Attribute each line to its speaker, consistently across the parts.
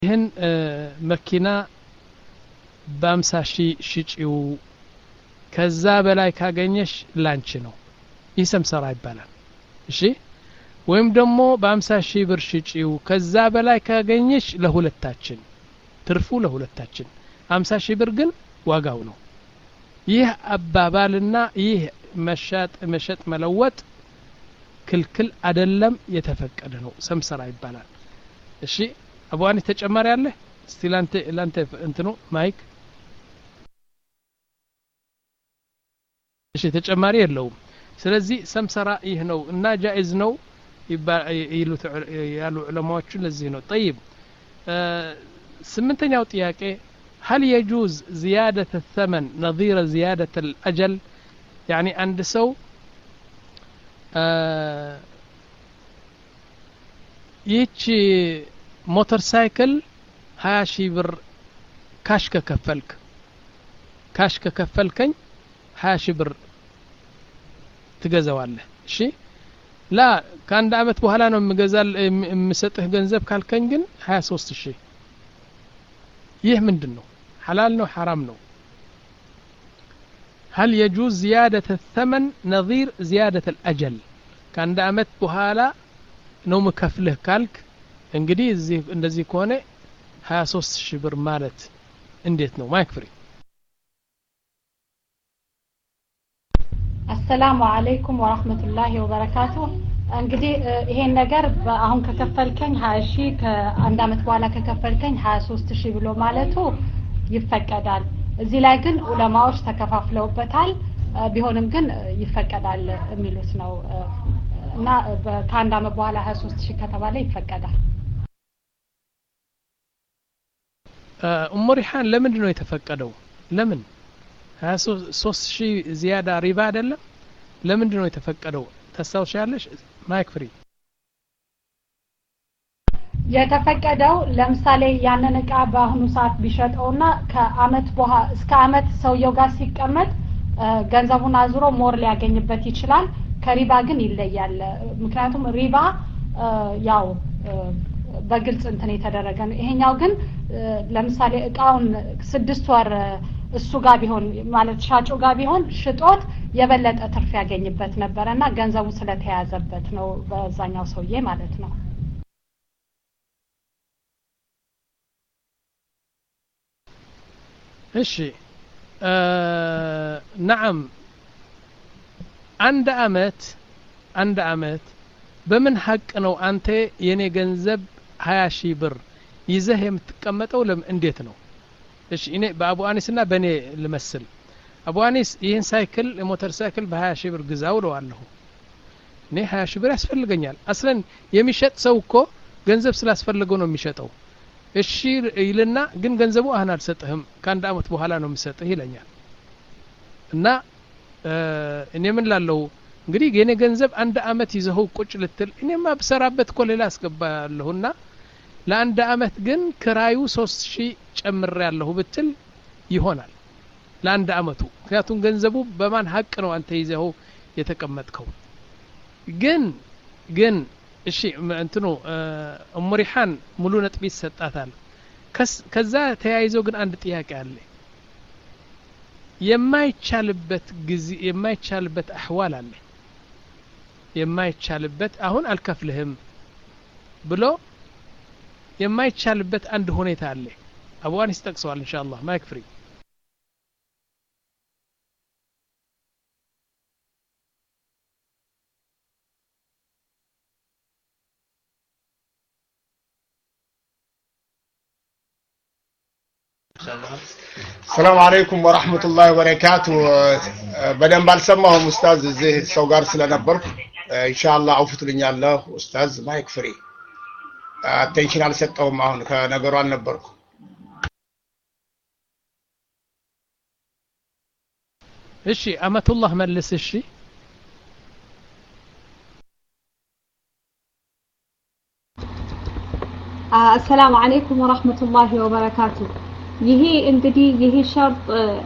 Speaker 1: ይህን መኪና በአምሳ ሺህ ሽጪው ከዛ በላይ ካገኘሽ ላንቺ ነው ይህ ሰምሰራ ይባላል እሺ ወይም ደግሞ በአምሳ ሺህ ብር ሽጪው ከዛ በላይ ካገኘሽ ለሁለታችን ትርፉ ለሁለታችን አምሳ ሺህ ብር ግን ዋጋው ነው ይህ አባባልና ይህ መሻጥ መሸጥ መለወጥ ክልክል አደለም የተፈቀደ ነው ሰምሰራ ይባላል እሺ አቡዋኒ ተጨማሪ አለ እስቲ ላንተ ላንተ እንትኑ ማይክ እሺ ተጨማሪ የለውም ስለዚህ ሰምሰራ ይህ ነው እና ጃኢዝ ነው ይሉት ያሉ ዑለማዎቹ ለዚህ ነው ጠይብ ስምንተኛው ጥያቄ هل يجوز زيادة الثمن نظير زيادة الأجل يعني عند سو ይህች ሞተር ሳይክል ሀያ ሺህ ብር ካሽ ከከፈልክ ካሽ ከከፈልከኝ ሀያ ሺህ ብር ትገዛዋለህ እሺ ላ ከአንድ አመት በኋላ ነው የምገዛል የምሰጥህ ገንዘብ ካልከኝ ግን ሀያ ሶስት ሺህ ይህ ምንድን ነው حلال ነው حرام ነው هل يجوز زيادة الثمن نظير زيادة الأجل كان دامت بهالا ነው ምከፍልህ ካልክ እንግዲህ እዚህ እንደዚህ ከሆነ 23 ሺህ ብር ማለት እንዴት ነው ማይክ ፍሪ
Speaker 2: አሰላሙ አለይኩም ወራህመቱላሂ ወበረካቱ እንግዲህ ይሄን ነገር አሁን ከከፈልከኝ ሀያ ሺህ ከአንድ አመት በኋላ ከከፈልከኝ ሀያ ሶስት ሺህ ብሎ ማለቱ ይፈቀዳል እዚህ ላይ ግን ዑለማዎች ተከፋፍለውበታል ቢሆንም ግን ይፈቀዳል የሚሉት ነው እና ከአንድ አመት በኋላ ሀያ ሶስት ሺህ ከተባለ ይፈቀዳል
Speaker 1: ኡሙ ሪሓን ለምንድን ነው የተፈቀደው ለምን ሀያ ሶስት ሺህ ዚያዳ ሪባ አይደለም ለምንድን ነው የተፈቀደው ታስታውሻለሽ ማይክ ፍሪ
Speaker 2: የተፈቀደው ለምሳሌ ያንን እቃ በአሁኑ ሰዓት ቢሸጠውና ከአመት በኋላ እስከ አመት ሰውየው ጋር ሲቀመጥ ገንዘቡን አዙሮ ሞር ሊያገኝበት ይችላል ከሪባ ግን ይለያል ምክንያቱም ሪባ ያው በግልጽ እንትን የተደረገ ነው ይሄኛው ግን ለምሳሌ እቃውን ስድስት ወር እሱ ጋር ቢሆን ማለት ሻጩ ጋር ቢሆን ሽጦት የበለጠ ትርፍ ያገኝበት ነበረ እና ገንዘቡ ስለተያዘበት ነው በዛኛው ሰውዬ ማለት ነው
Speaker 1: እሺ ነዓም አንድ አመት አንድ አመት በምን ሀቅ ነው አንተ የኔ ገንዘብ ሀያ ሺህ ብር ይዘህ የምትቀመጠው እንዴት ነው እሺ እኔ በአቡ አኒስና በእኔ ልመስል አቡ አኒስ ይህን ሳይክል የሞተር ሳይክል በሀያ ሺህ ብር ግዛው እለዋለሁ እኔ ሀያ ሺህ ብር ያስፈልገኛል አስለን የሚሸጥ ሰው እኮ ገንዘብ ስላስፈልገው ነው የሚሸጠው እሺ ይልና ግን ገንዘቡ አሁን አልሰጥህም ከአንድ አመት በኋላ ነው የምሰጥህ ይለኛል እና እኔ ምን ላለው እንግዲህ የኔ ገንዘብ አንድ አመት ይዘኸው ቁጭ ልትል እኔማ ብሰራበት እኮ ሌላ አስገባለሁና ለአንድ አመት ግን ክራዩ ሶስት ሺህ ጨምሬ ያለሁ ብትል ይሆናል ለአንድ አመቱ ምክንያቱም ገንዘቡ በማን ሀቅ ነው አንተ ይዘኸው የተቀመጥከው ግን ግን እሺ እንትኑ እሙሪሓን ሙሉ ነጥብ ይሰጣታል ከዛ ተያይዘው ግን አንድ ጥያቄ አለ የማይቻልበት ጊዜ የማይቻልበት አህዋል አለ የማይቻልበት አሁን አልከፍልህም ብሎ የማይቻልበት አንድ ሁኔታ አለ አቡዋን ይስጠቅሰዋል እንሻ አላህ ማይክ ፍሪ
Speaker 3: ሰላም አለይኩም ወራህመቱላሂ ወበረካቱ በደንብ አልሰማሁም ኡስታዝ እዚህ ሰው ጋር ስለነበርኩ ኢንሻአላህ አውፉ ትልኛለህ ኡስታዝ ማይክ ፍሪ አቴንሽን አልሰጠውም አሁን ከነገሩ አልነበርኩ
Speaker 1: እሺ አመቱላህ መልስ እሺ
Speaker 4: አሰላሙ አለይኩም ወራህመቱላሂ ወበረካቱ ይሄ እንግዲህ ይሄ ሸርጥ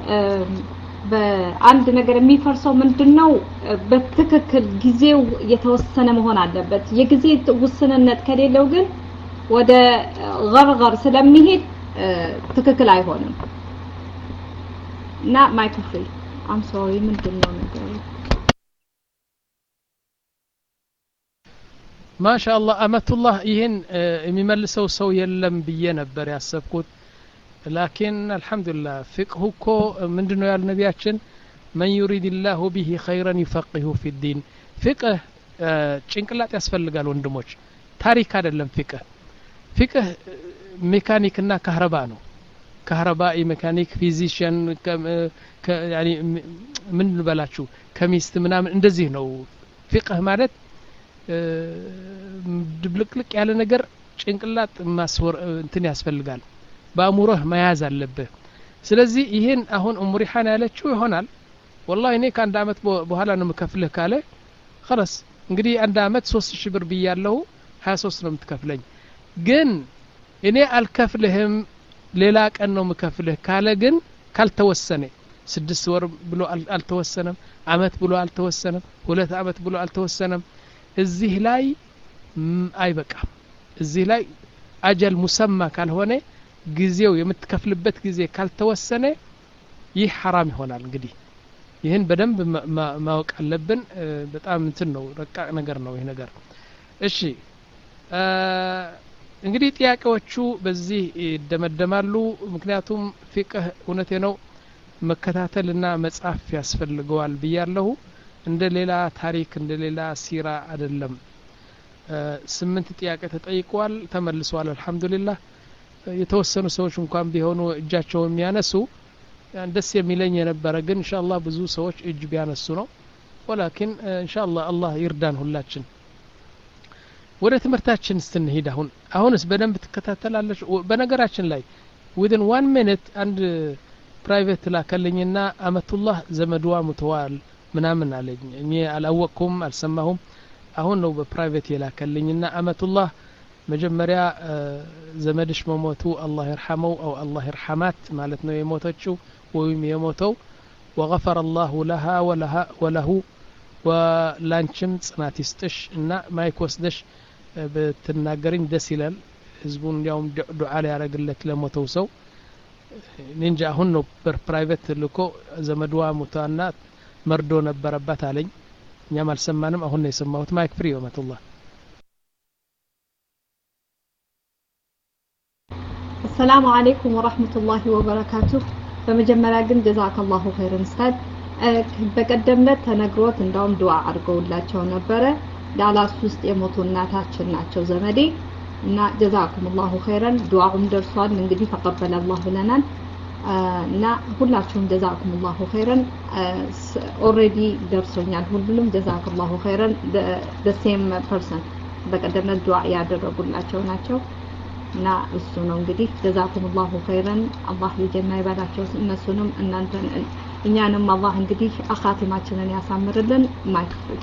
Speaker 4: በአንድ ነገር የሚፈርሰው ምንድን ነው በትክክል ጊዜው የተወሰነ መሆን አለበት የጊዜ ውስንነት ከሌለው ግን ወደ ገርገር ስለሚሄድ ትክክል አይሆንም እና ማይክ ፍሪ አም ሶሪ ምንድን ነው ነገሩ
Speaker 1: ማሻአላህ አመቱላህ ይህን የሚመልሰው ሰው የለም ብዬ ነበር ያሰብኩት ላኪን አልሐምዱሊላህ ፍቅሁ እኮ ምንድን ነው ያሉ ነቢያችን መን ዩሪድ ላሁ ቢሂ ኸይረን ዩፈቂሁ ፊ ዲን ፍቅህ ጭንቅላት ያስፈልጋል ወንድሞች ታሪክ አይደለም ፍቅህ ፍቅህ ሜካኒክና ካህረባ ነው ካህረባኢ ሜካኒክ ፊዚሽያን ምን ልበላችሁ ከሚስት ምናምን እንደዚህ ነው ፍቅህ ማለት ድብልቅልቅ ያለ ነገር ጭንቅላት ማስወር እንትን ያስፈልጋል በአእምሮህ መያዝ አለብህ ስለዚህ ይህን አሁን እሙሪሓን ያለችው ይሆናል ወላሂ እኔ ከአንድ አመት በኋላ ነው የምከፍልህ ካለ خلاص እንግዲህ አንድ አመት ሶስት ሺህ ብር ብያለሁ ሀያ ሶስት ነው የምትከፍለኝ ግን እኔ አልከፍልህም ሌላ ቀን ነው የምከፍልህ ካለ ግን ካልተወሰነ ስድስት ወር ብሎ አልተወሰነም አመት ብሎ አልተወሰነም ሁለት አመት ብሎ አልተወሰነም እዚህ ላይ አይበቃም እዚህ ላይ አጀል ሙሰማ ካልሆነ ጊዜው የምትከፍልበት ጊዜ ካልተወሰነ ይህ ሐራም ይሆናል እንግዲህ ይህን በደንብ ማወቅ አለብን በጣም እንትን ነው ረቃቅ ነገር ነው ይህ ነገር እሺ እንግዲህ ጥያቄዎቹ በዚህ ይደመደማሉ ምክንያቱም ፊቅህ እውነቴ ነው መከታተልና መጻፍ ያስፈልገዋል ብያለሁ እንደ ሌላ ታሪክ እንደ ሌላ ሲራ አይደለም ስምንት ጥያቄ ተጠይቀዋል ተመልሰዋል አልহামዱሊላህ የተወሰኑ ሰዎች እንኳን ቢሆኑ እጃቸው የሚያነሱ ደስ የሚለኝ የነበረ ግን ኢንሻአላህ ብዙ ሰዎች እጅ ቢያነሱ ነው ወላኪን ኢንሻአላህ አላህ ይርዳን ሁላችን ወደ ትምህርታችን ስትንሂድ አሁን አሁንስ በደንብ ትከታተላለች በነገራችን ላይ ዊድን ዋን ሚኒት አንድ ፕራይቬት ላከልኝና አመቱላህ ዘመድዋ ሙተዋል ምናምን አለኝ እኔ አላወቅኩም አልሰማሁም አሁን ነው በፕራይቬት የላከልኝና አመቱላህ መጀመሪያ ዘመድሽ መሞቱ አላህ ይርሐመው አው አላህ ይርሐማት ማለት ነው የሞተችው ወይም የሞተው ወገፈረ አላሁ ለሃ ወለሁ ወላንችም ጽናት ይስጥሽ እና ማይክ ወስደሽ ብትናገርኝ ደስ ይላል ህዝቡን እንዲያውም ዱዓ ሊያደረግለት ለሞተው ሰው እንጃ አሁን ነው ፕራይቬት ልኮ ዘመድዋ ሙታና መርዶ ነበረባት አለኝ እኛም አልሰማንም አሁን ነው የሰማሁት ማይክ ፍሪ ወመቱላህ
Speaker 4: አሰላሙ አለይኩም ወራህመቱላሂ ወበረካቱሁ በመጀመሪያ ግን ጀዛከላሁ ኸይረን ኡስታዝ በቀደምለት ተነግሮት እንዳውም ዱዓ አድርገውላቸው ነበረ ዳላስ ውስጥ የሞቱ እናታችን ናቸው ዘመዴ እና ጀዛኩም ላሁ ኸይረን ዱዓውም ደርሷል እንግዲህ ተቀበለ አላህ ብለናል እና ሁላችሁም ጀዛኩም ላሁ ኸይረን ኦሬዲ ደርሶኛል ሁሉም ጀዛኩም ላሁ ኸይረን ሴም ፐርሰን በቀደምለት ዱዓ ያደረጉላቸው ናቸው እና እሱ ነው እንግዲህ ጀዛኩም ላሁ ኸይረን አላህ የጀና ይበላቸው እነሱንም እናንተን እኛንም አላህ እንግዲህ አኻቲማችንን ያሳምርልን ማይክፍል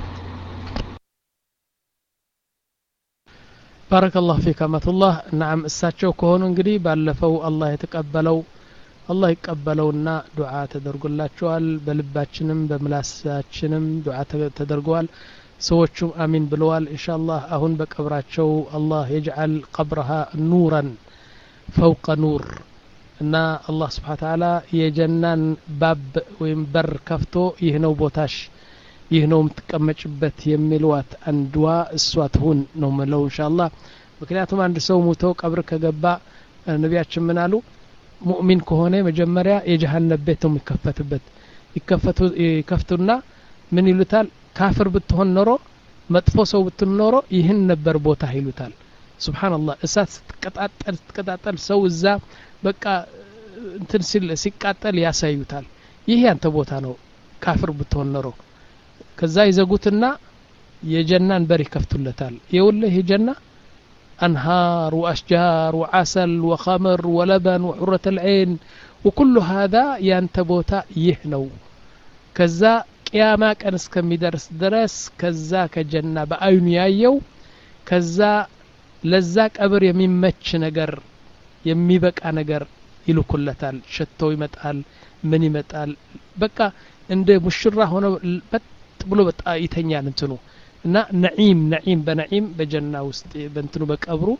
Speaker 1: ባረከላሁ ፊክ አመቱላህ ናም እሳቸው ከሆኑ እንግዲህ ባለፈው አላህ የተቀበለው አላህ ይቀበለውና ዱዓ ተደርጎላቸዋል በልባችንም በምላሳችንም ዱዓ ተደርገዋል ሰዎቹም አሚን ብለዋል ኢንሻአላህ አሁን በቀብራቸው አላህ የጅዓል ቀብረሃ ኑረን ፈውቀ ኑር እና አላህ ስብሓን ተዓላ የጀናን ባብ ወይም በር ከፍቶ ይህ ነው ቦታሽ ይህ ነው የምትቀመጭበት የሚልዋት አንድዋ እሷ ትሁን ነው ምለው እንሻአላህ ምክንያቱም አንድ ሰው ሙቶ ቀብር ከገባ ነቢያችን ምን አሉ ሙእሚን ከሆነ መጀመሪያ የጀሃነብ ቤት ነው የሚከፈትበት ይከፍቱና ምን ይሉታል ካፍር ብትሆን ኖሮ መጥፎ ሰው ብትሆን ኖሮ ይህን ነበር ቦታ ይሉታል ስብሓንላህ እሳት ስትቀጣጠል ስትቀጣጠል ሰው እዛ በቃ እንትን ሲል ሲቃጠል ያሳዩታል ይህ ያንተ ቦታ ነው ካፍር ብትሆን ኖሮ ከዛ ይዘጉትና የጀናን በር ይከፍቱለታል የውልህ የጀና أنهار وأشجار وعسل وخمر ولبن وحرة العين وكل هذا ينتبوتا يهنو كذا ቅያማ ቀን እስከሚደርስ ድረስ ከዛ ከጀና በአይኑ ያየው ከዛ ለዛ ቀብር የሚመች ነገር የሚበቃ ነገር ይልኩለታል ሸቶ ይመጣል ምን ይመጣል በቃ እንደ ሙሽራ ሆነ በጥ ብሎ በጣ ይተኛል እንትኑ እና ነዒም ነዒም በነዒም በጀና ውስጥ በእንትኑ በቀብሩ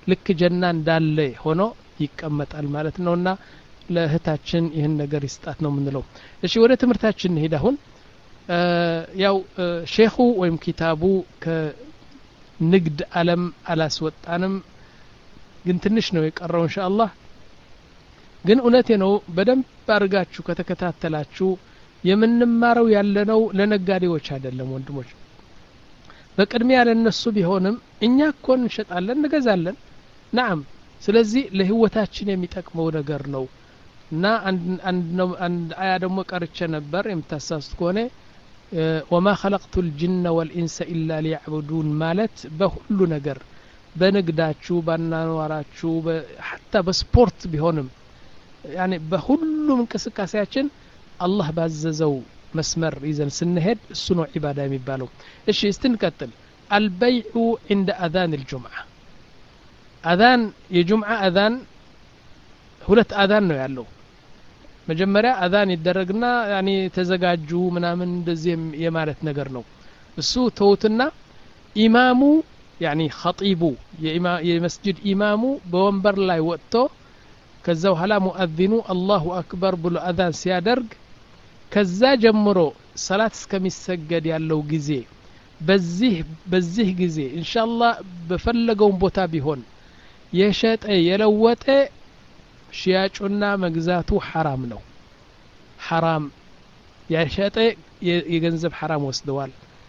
Speaker 1: ልክ ጀና እንዳለ ሆኖ ይቀመጣል ማለት ነውና ለእህታችን ይህን ነገር ይስጣት ነው የምንለው እሺ ወደ ትምህርታችን እንሄድ አሁን ያው ሼኹ ወይም ኪታቡ ከንግድ አለም አላስወጣንም ግን ትንሽ ነው የቀረው እንሻ አላህ ግን እውነቴ ነው በደንብ አድርጋችሁ ከተከታተላችሁ የምንማረው ያለነው ለነጋዴዎች አይደለም ወንድሞች በቅድሚያ ለነሱ ቢሆንም እኛ እኮ እንሸጣለን እንገዛለን ናም ስለዚህ ለህይወታችን የሚጠቅመው ነገር ነው እና አንድ አያ ደግሞ ቀርቼ ነበር የምታሳስት ከሆነ ወማ ኸለቅቱ ልጅነ ወልኢንሰ ኢላ ሊያዕቡዱን ማለት በሁሉ ነገር በንግዳችሁ ባናኗራችሁ ሐታ በስፖርት ቢሆንም ያኔ በሁሉም እንቅስቃሴያችን አላህ ባዘዘው መስመር ይዘን ስንሄድ እሱ ነው ዒባዳ የሚባለው እሺ እስቲ እንቀጥል አልበይዑ ዕንደ አዛን ልጁምዓ አዛን የጁምዓ አዛን ሁለት አዛን ነው ያለው መጀመሪያ አዛን ይደረግና ያኔ ተዘጋጁ ምናምን እንደዚህ የማለት ነገር ነው እሱ ተውትና ኢማሙ ያኒ ኸጢቡ የመስጅድ ኢማሙ በወንበር ላይ ወጥቶ ከዛ በኋላ ሙአዚኑ አላሁ አክበር ብሎ አዛን ሲያደርግ ከዛ ጀምሮ ሰላት እስከሚሰገድ ያለው ጊዜ በዚህ በዚህ ጊዜ እንሻላህ በፈለገውን ቦታ ቢሆን የሸጠ የለወጠ ሽያጩና መግዛቱ ሐራም ነው ሐራም የሸጠ የገንዘብ ሐራም ወስደዋል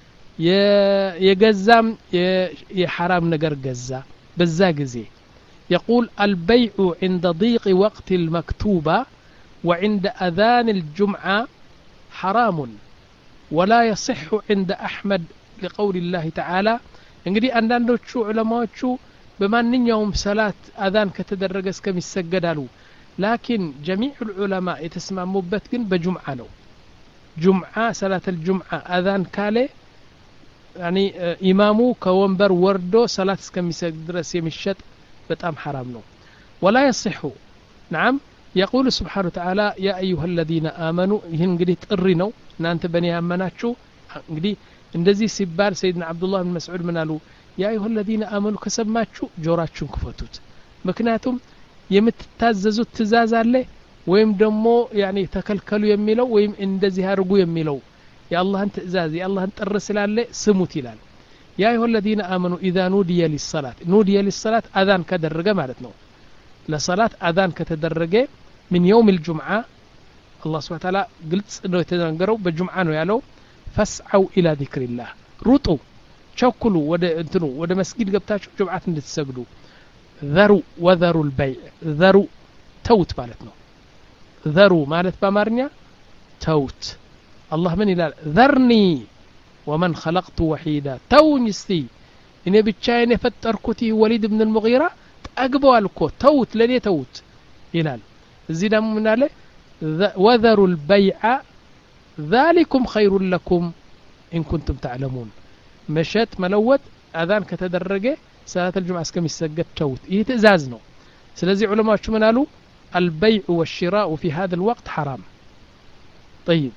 Speaker 1: የገዛም የሐራም ነገር ገዛ በዛ ጊዜ يقول البيع عند ضيق وقت المكتوبة وعند أذان الجمعة حرام ولا يصح عند أحمد لقول الله تعالى እንግዲህ አንዳንዶቹ ዑለማዎቹ በማንኛውም ሰላት አዛን ከተደረገ እስከሚሰገዳሉ ላኪን ጀሚዕ ልዑለማ የተስማሙበት ግን በጁምዓ ነው ጁምዓ ሰላት ልጁምዓ አዛን ካለ ያኒ ኢማሙ ከወንበር ወርዶ ሰላት እስከሚሰግድ ድረስ የሚሸጥ በጣም ሐራም ነው ወላ የصሑ ናም የቁል ስብሓን ተዓላ ያ አዩሃ አለዚነ አመኑ ይህን እንግዲህ ጥሪ ነው እናንተ በእኔ ያመናችሁ እንግዲህ እንደዚህ ሲባል ሰይድና አብዱላህ ብን መስዑድ ምን አሉ ያ አዩሃ አለዚነ አመኑ ከሰማችሁ ጆራችሁን ክፈቱት ምክንያቱም የምትታዘዙት ትእዛዝ አለ ወይም ደግሞ ያኔ ተከልከሉ የሚለው ወይም እንደዚህ አድርጉ የሚለው የአላህን ትእዛዝ የአላህን ጥር ስላለ ስሙት ይላል ያ አዩሃ አለዚነ አመኑ ኢዛ ኑድየ ሊሰላት ኑድየ ሊሰላት አዛን ከደረገ ማለት ነው ለሰላት አዛን ከተደረገ ምን የውም ልጁምዓ አላህ ስብሓ ታላ ግልጽ ነው የተናገረው በጁምዓ ነው ያለው ፈስዐው ኢላ ዚክሪላህ ሩጡ ቸኩሉ ወደ እንትኑ ወደ መስጊድ ገብታችሁ ጁምዓት እንድትሰግዱ ዘሩ ወዘሩ ልበይዕ ዘሩ ተውት ማለት ነው ዘሩ ማለት በአማርኛ ተውት አላህ ምን ይላል ዘርኒ ወመን ኸለቅቱ ወሒዳ ተውኝ እስቲ እኔ ብቻዬን የፈጠርኩት ይህ ወሊድ ብን ልሙጊራ ጠግበዋል እኮ ተውት ለእኔ ተውት ይላል እዚህ ደግሞ ምን አለ ወዘሩ ልበይዓ ذلكم خير لكم إن كنتم تعلمون مشت ملوت أذان كتدرجة صلاة الجمعة اسكم يسجد توت إيه تزازنو سلزي علماء شو منالو البيع والشراء في هذا الوقت حرام طيب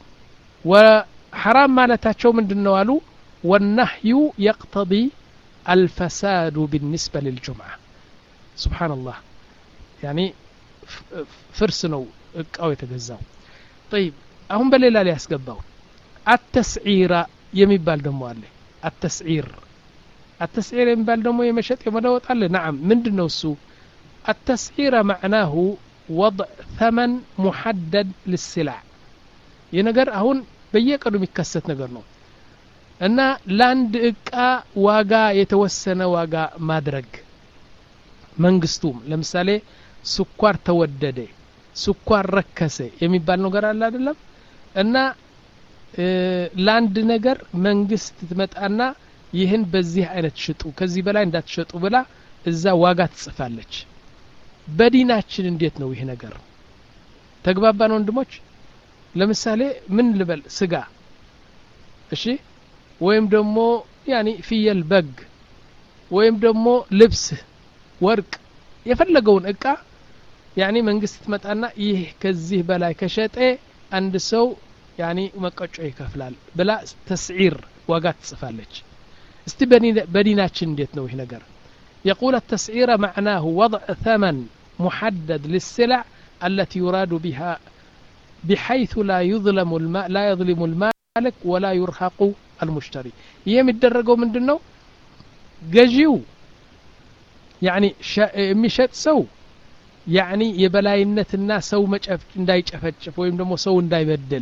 Speaker 1: وحرام ما لتاتشو من دنوالو والنهي يقتضي الفساد بالنسبة للجمعة سبحان الله يعني فرسنو أو يتجزاو طيب አሁን በሌላ ላይ ያስገባው አተስዒራ የሚባል ደግሞ አለ አተስዒር አተስዒር የሚባል ደግሞ የመሸጥ የመለወጥ አለ ናም ምንድን ነው እሱ አተስዒረ ማዕናሁ ወضዕ ተመን ሙሐደድ ልስላዕ ይህ ነገር አሁን በየቀኑ የሚከሰት ነገር ነው እና ለአንድ እቃ ዋጋ የተወሰነ ዋጋ ማድረግ መንግስቱም ለምሳሌ ስኳር ተወደደ ስኳር ረከሰ የሚባል ነገር አለ አይደለም እና ለአንድ ነገር መንግስት ትመጣና ይህን በዚህ አይነት ሽጡ ከዚህ በላይ እንዳትሸጡ ብላ እዛ ዋጋ ትጽፋለች በዲናችን እንዴት ነው ይህ ነገር ተግባባን ወንድሞች ለምሳሌ ምን ልበል ስጋ እሺ ወይም ደግሞ ያኒ ፍየል በግ ወይም ደግሞ ልብስ ወርቅ የፈለገውን እቃ ያኒ መንግስት ትመጣና ይህ ከዚህ በላይ ከሸጠ አንድ ሰው ያኒ መቀጮ ይከፍላል ብላ ተስዒር ዋጋ ትጽፋለች እስቲ በዲናችን እንዴት ነው ይህ ነገር يقول التسعير معناه وضع ثمن محدد للسلع التي يراد بها بحيث لا يظلم الماء لا يظلم المالك ولا يرهق المشتري የሚደረገው ምንድን ነው ገዢው ያኒ የሚሸጥ ሰው ያኒ የበላይነትና ሰው መጨፍ እንዳይጨፈጭፍ ወይም ደግሞ ሰው እንዳይበድል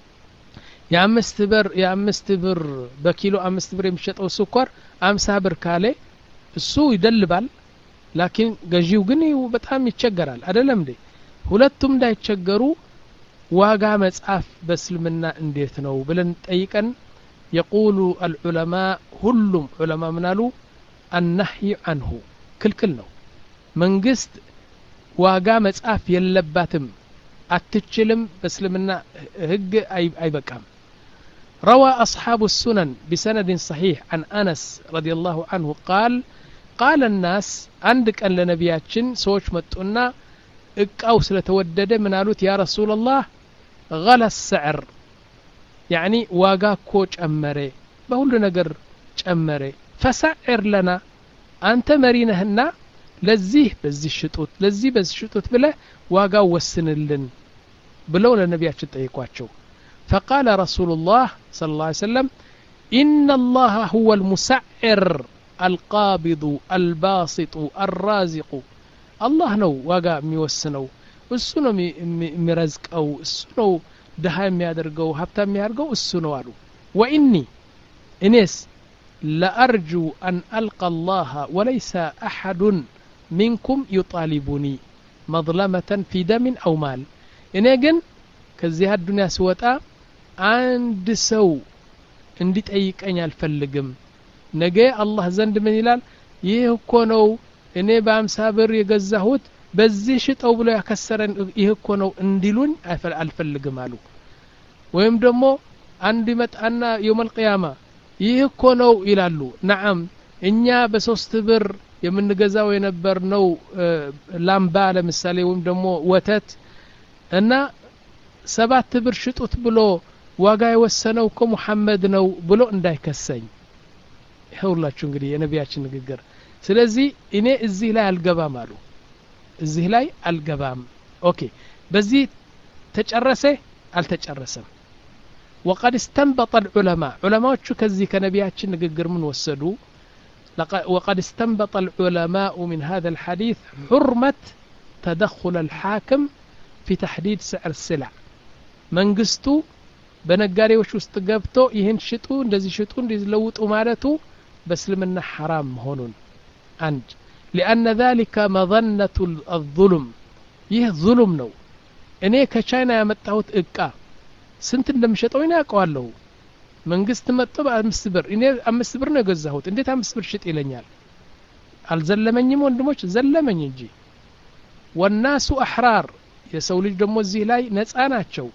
Speaker 1: የአምስት ብር የአምስት ብር በኪሎ አምስት ብር የሚሸጠው ስኳር አምሳ ብር ካለ እሱ ይደልባል ላኪን ገዢው ግን በጣም ይቸገራል አደለም እንዴ ሁለቱም እንዳይቸገሩ ዋጋ መጻፍ በእስልምና እንዴት ነው ብለን ጠይቀን የቁሉ አልዑለማ ሁሉም ዑለማ ምናሉ አናህይ አንሁ ክልክል ነው መንግስት ዋጋ መጻፍ የለባትም አትችልም በእስልምና ህግ አይበቃም روى أصحاب السنن بسند صحيح عن أنس رضي الله عنه قال قال الناس عندك أن لنبياتشن سوش متؤنا እቃው ስለተወደደ ምን አሉት ያ ረሱላላህ ገለ ሰዕር ያኒ ዋጋ እኮ ጨመረ በሁሉ ነገር ጨመረ ፈሰዕር ለና አንተ መሪ ነህና ለዚህ በዚህ ሽጡት ለዚህ በዚህ ሽጡት ብለ ዋጋው ወስንልን ብለው ለነቢያችን ጠይቋቸው فقال رسول الله صلى الله عليه وسلم إن الله هو المسعر القابض الباسط الرازق አላህ ነው ዋጋ የሚወስነው እሱ ነው የሚረዝቀው እሱ ነው ድሃ የሚያደርገው ሀብታ የሚያደርገው እሱ ነው አሉ ወኢኒ እኔስ ለአርጁ አን አልቀ አላህ ወለይሰ አሐዱን ሚንኩም ዩጣሊቡኒ መظለመተን ፊ ደምን አው ማል እኔ ግን ከዚህ አዱንያ ስወጣ አንድ ሰው እንዲጠይቀኝ አልፈልግም ነገ አላህ ዘንድ ምን ይላል ይህ እኮ ነው እኔ በአምሳ ብር የገዛሁት በዚህ ሽጠው ብሎ ያከሰረን ይህ እኮ ነው እንዲሉኝ አልፈልግም አሉ ወይም ደግሞ አንድ ይመጣና የውመል ቅያማ ይህ እኮ ነው ይላሉ ነዓም እኛ በሶስት ብር የምንገዛው የነበር ነው ላምባ ለምሳሌ ወይም ደግሞ ወተት እና ሰባት ብር ሽጡት ብሎ ዋጋ የወሰነው እኮ ሙሐመድ ነው ብሎ እንዳይከሰኝ ይኸውላችሁ እንግዲህ የነቢያችን ንግግር ስለዚህ እኔ እዚህ ላይ አልገባም አሉ እዚህ ላይ አልገባም ኦኬ በዚህ ተጨረሰ አልተጨረሰም وقد استنبط العلماء علماء كذي كنبياتشن نققر من وسدوا وقد استنبط العلماء من هذا الحديث حرمة تدخل الحاكم في تحديد سعر السلع መንግስቱ በነጋዴዎች ውስጥ ገብቶ ይህን ሽጡ እንደዚህ ሽጡ እንደዚህ ለውጡ ማለቱ በእስልምና ሐራም መሆኑን አንድ ሊአነ ذلك መظነቱ الظلم ይህ ظሉም ነው እኔ ከቻይና ያመጣሁት እቃ ስንት እንደምሸጠው እኔ ያውቀዋለሁ መንግስት መጥቶ በአምስት ብር እኔ አምስት ብር ነው የገዛሁት እንዴት አምስት ብር ሽጥ ይለኛል አልዘለመኝም ወንድሞች ዘለመኝ እንጂ ወናሱ አሕራር የሰው ልጅ ደግሞ እዚህ ላይ ነፃ ናቸው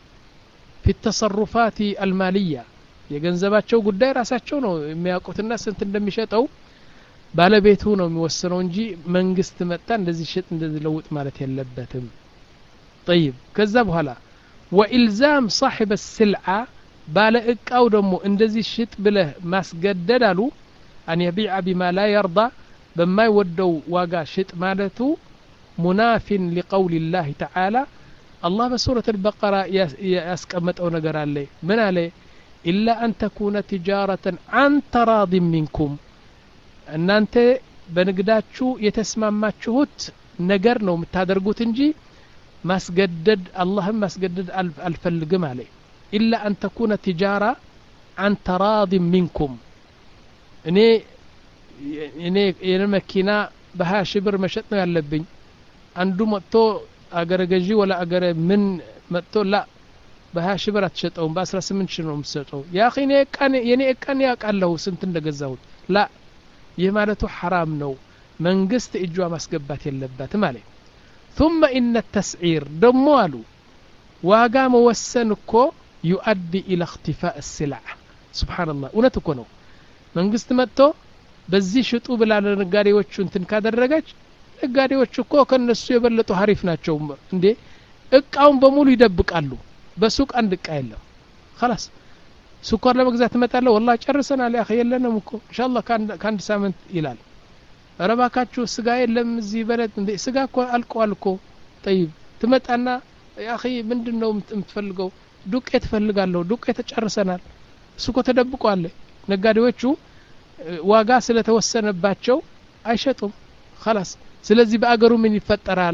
Speaker 1: ፊ ተሰሩፋት አልማልያ የገንዘባቸው ጉዳይ ራሳቸው ነው የሚያውቁትና ስንት እንደሚሸጠው ባለቤቱ ነው የሚወስነው እንጂ መንግስት መጣ እንደዚህ ሽጥ እንደዚህ ለውጥ ማለት የለበትም ጠይብ ከዛ በኋላ ወኢልዛም ሳሒበ ስልዓ ባለ እቃው ደግሞ እንደዚህ ሽጥ ብለህ ማስገደድ አሉ አን የቢዓ ቢማ ላ የርዳ በማይወደው ዋጋ ሽጥ ማለቱ ሙናፊን ሊቀውል ላህ ተዓላ አላህ በሱረት አልበቀራ ያስቀመጠው ነገር አለ ምን አለ ኢላ አን ተኩነ ትጃረተን አን ተራዲን ሚንኩም እናንተ በንግዳችሁ የተስማማችሁት ነገር ነው የምታደርጉት እንጂ ማስገደድ አላህም ማስገደድ አልፈልግም አለ ኢላ አን ተኩነ ትጃራ አን ተራዲን ሚንኩም እኔ እኔ የኔ መኪና በሀያ ሺህ ብር መሸጥ ነው ያለብኝ አንዱ መጥቶ አገረ ገዢ ወላ አገረ ምን መጥቶ ላ በሀያ ሺህ ብር አትሸጠውም በአስራ ስምንት ሺህ ነው የምትሰጠው ያ የኔ እቃን ያውቃለሁ ስንት እንደገዛሁት ላ ይህ ማለቱ ሐራም ነው መንግስት እጇ ማስገባት የለባትም አለ ثم إن التسعير ደሞ አሉ ዋጋ መወሰን እኮ ዩؤدي إلى اختفاء السلع سبحان الله እውነት እኮ ነው መንግስት መጥቶ በዚህ ሽጡ ብላ ለነጋዴዎቹ እንትን ካደረገች ነጋዴዎች እኮ ከነሱ የበለጡ ሀሪፍ ናቸው እንዴ እቃውን በሙሉ ይደብቃሉ በሱቅ አንድ እቃ የለም خلاص ስኳር ለመግዛት እመጣለሁ ወላ ጨርሰናል ያ የለንም እኮ እንሻላ ከአንድ ሳምንት ይላል ኧረ እባካችሁ ስጋ የለም እዚህ በለት እንዴ ስጋ እኮ አልቀዋል እኮ ጠይብ ትመጣና ያኺ ምንድን ነው የምትፈልገው ዱቄት እፈልጋለሁ ዱቄት ጨርሰናል እሱ እኮ ተደብቋል ነጋዴዎቹ ዋጋ ስለተወሰነባቸው አይሸጡም خلاص ስለዚህ በአገሩ ምን ይፈጠራል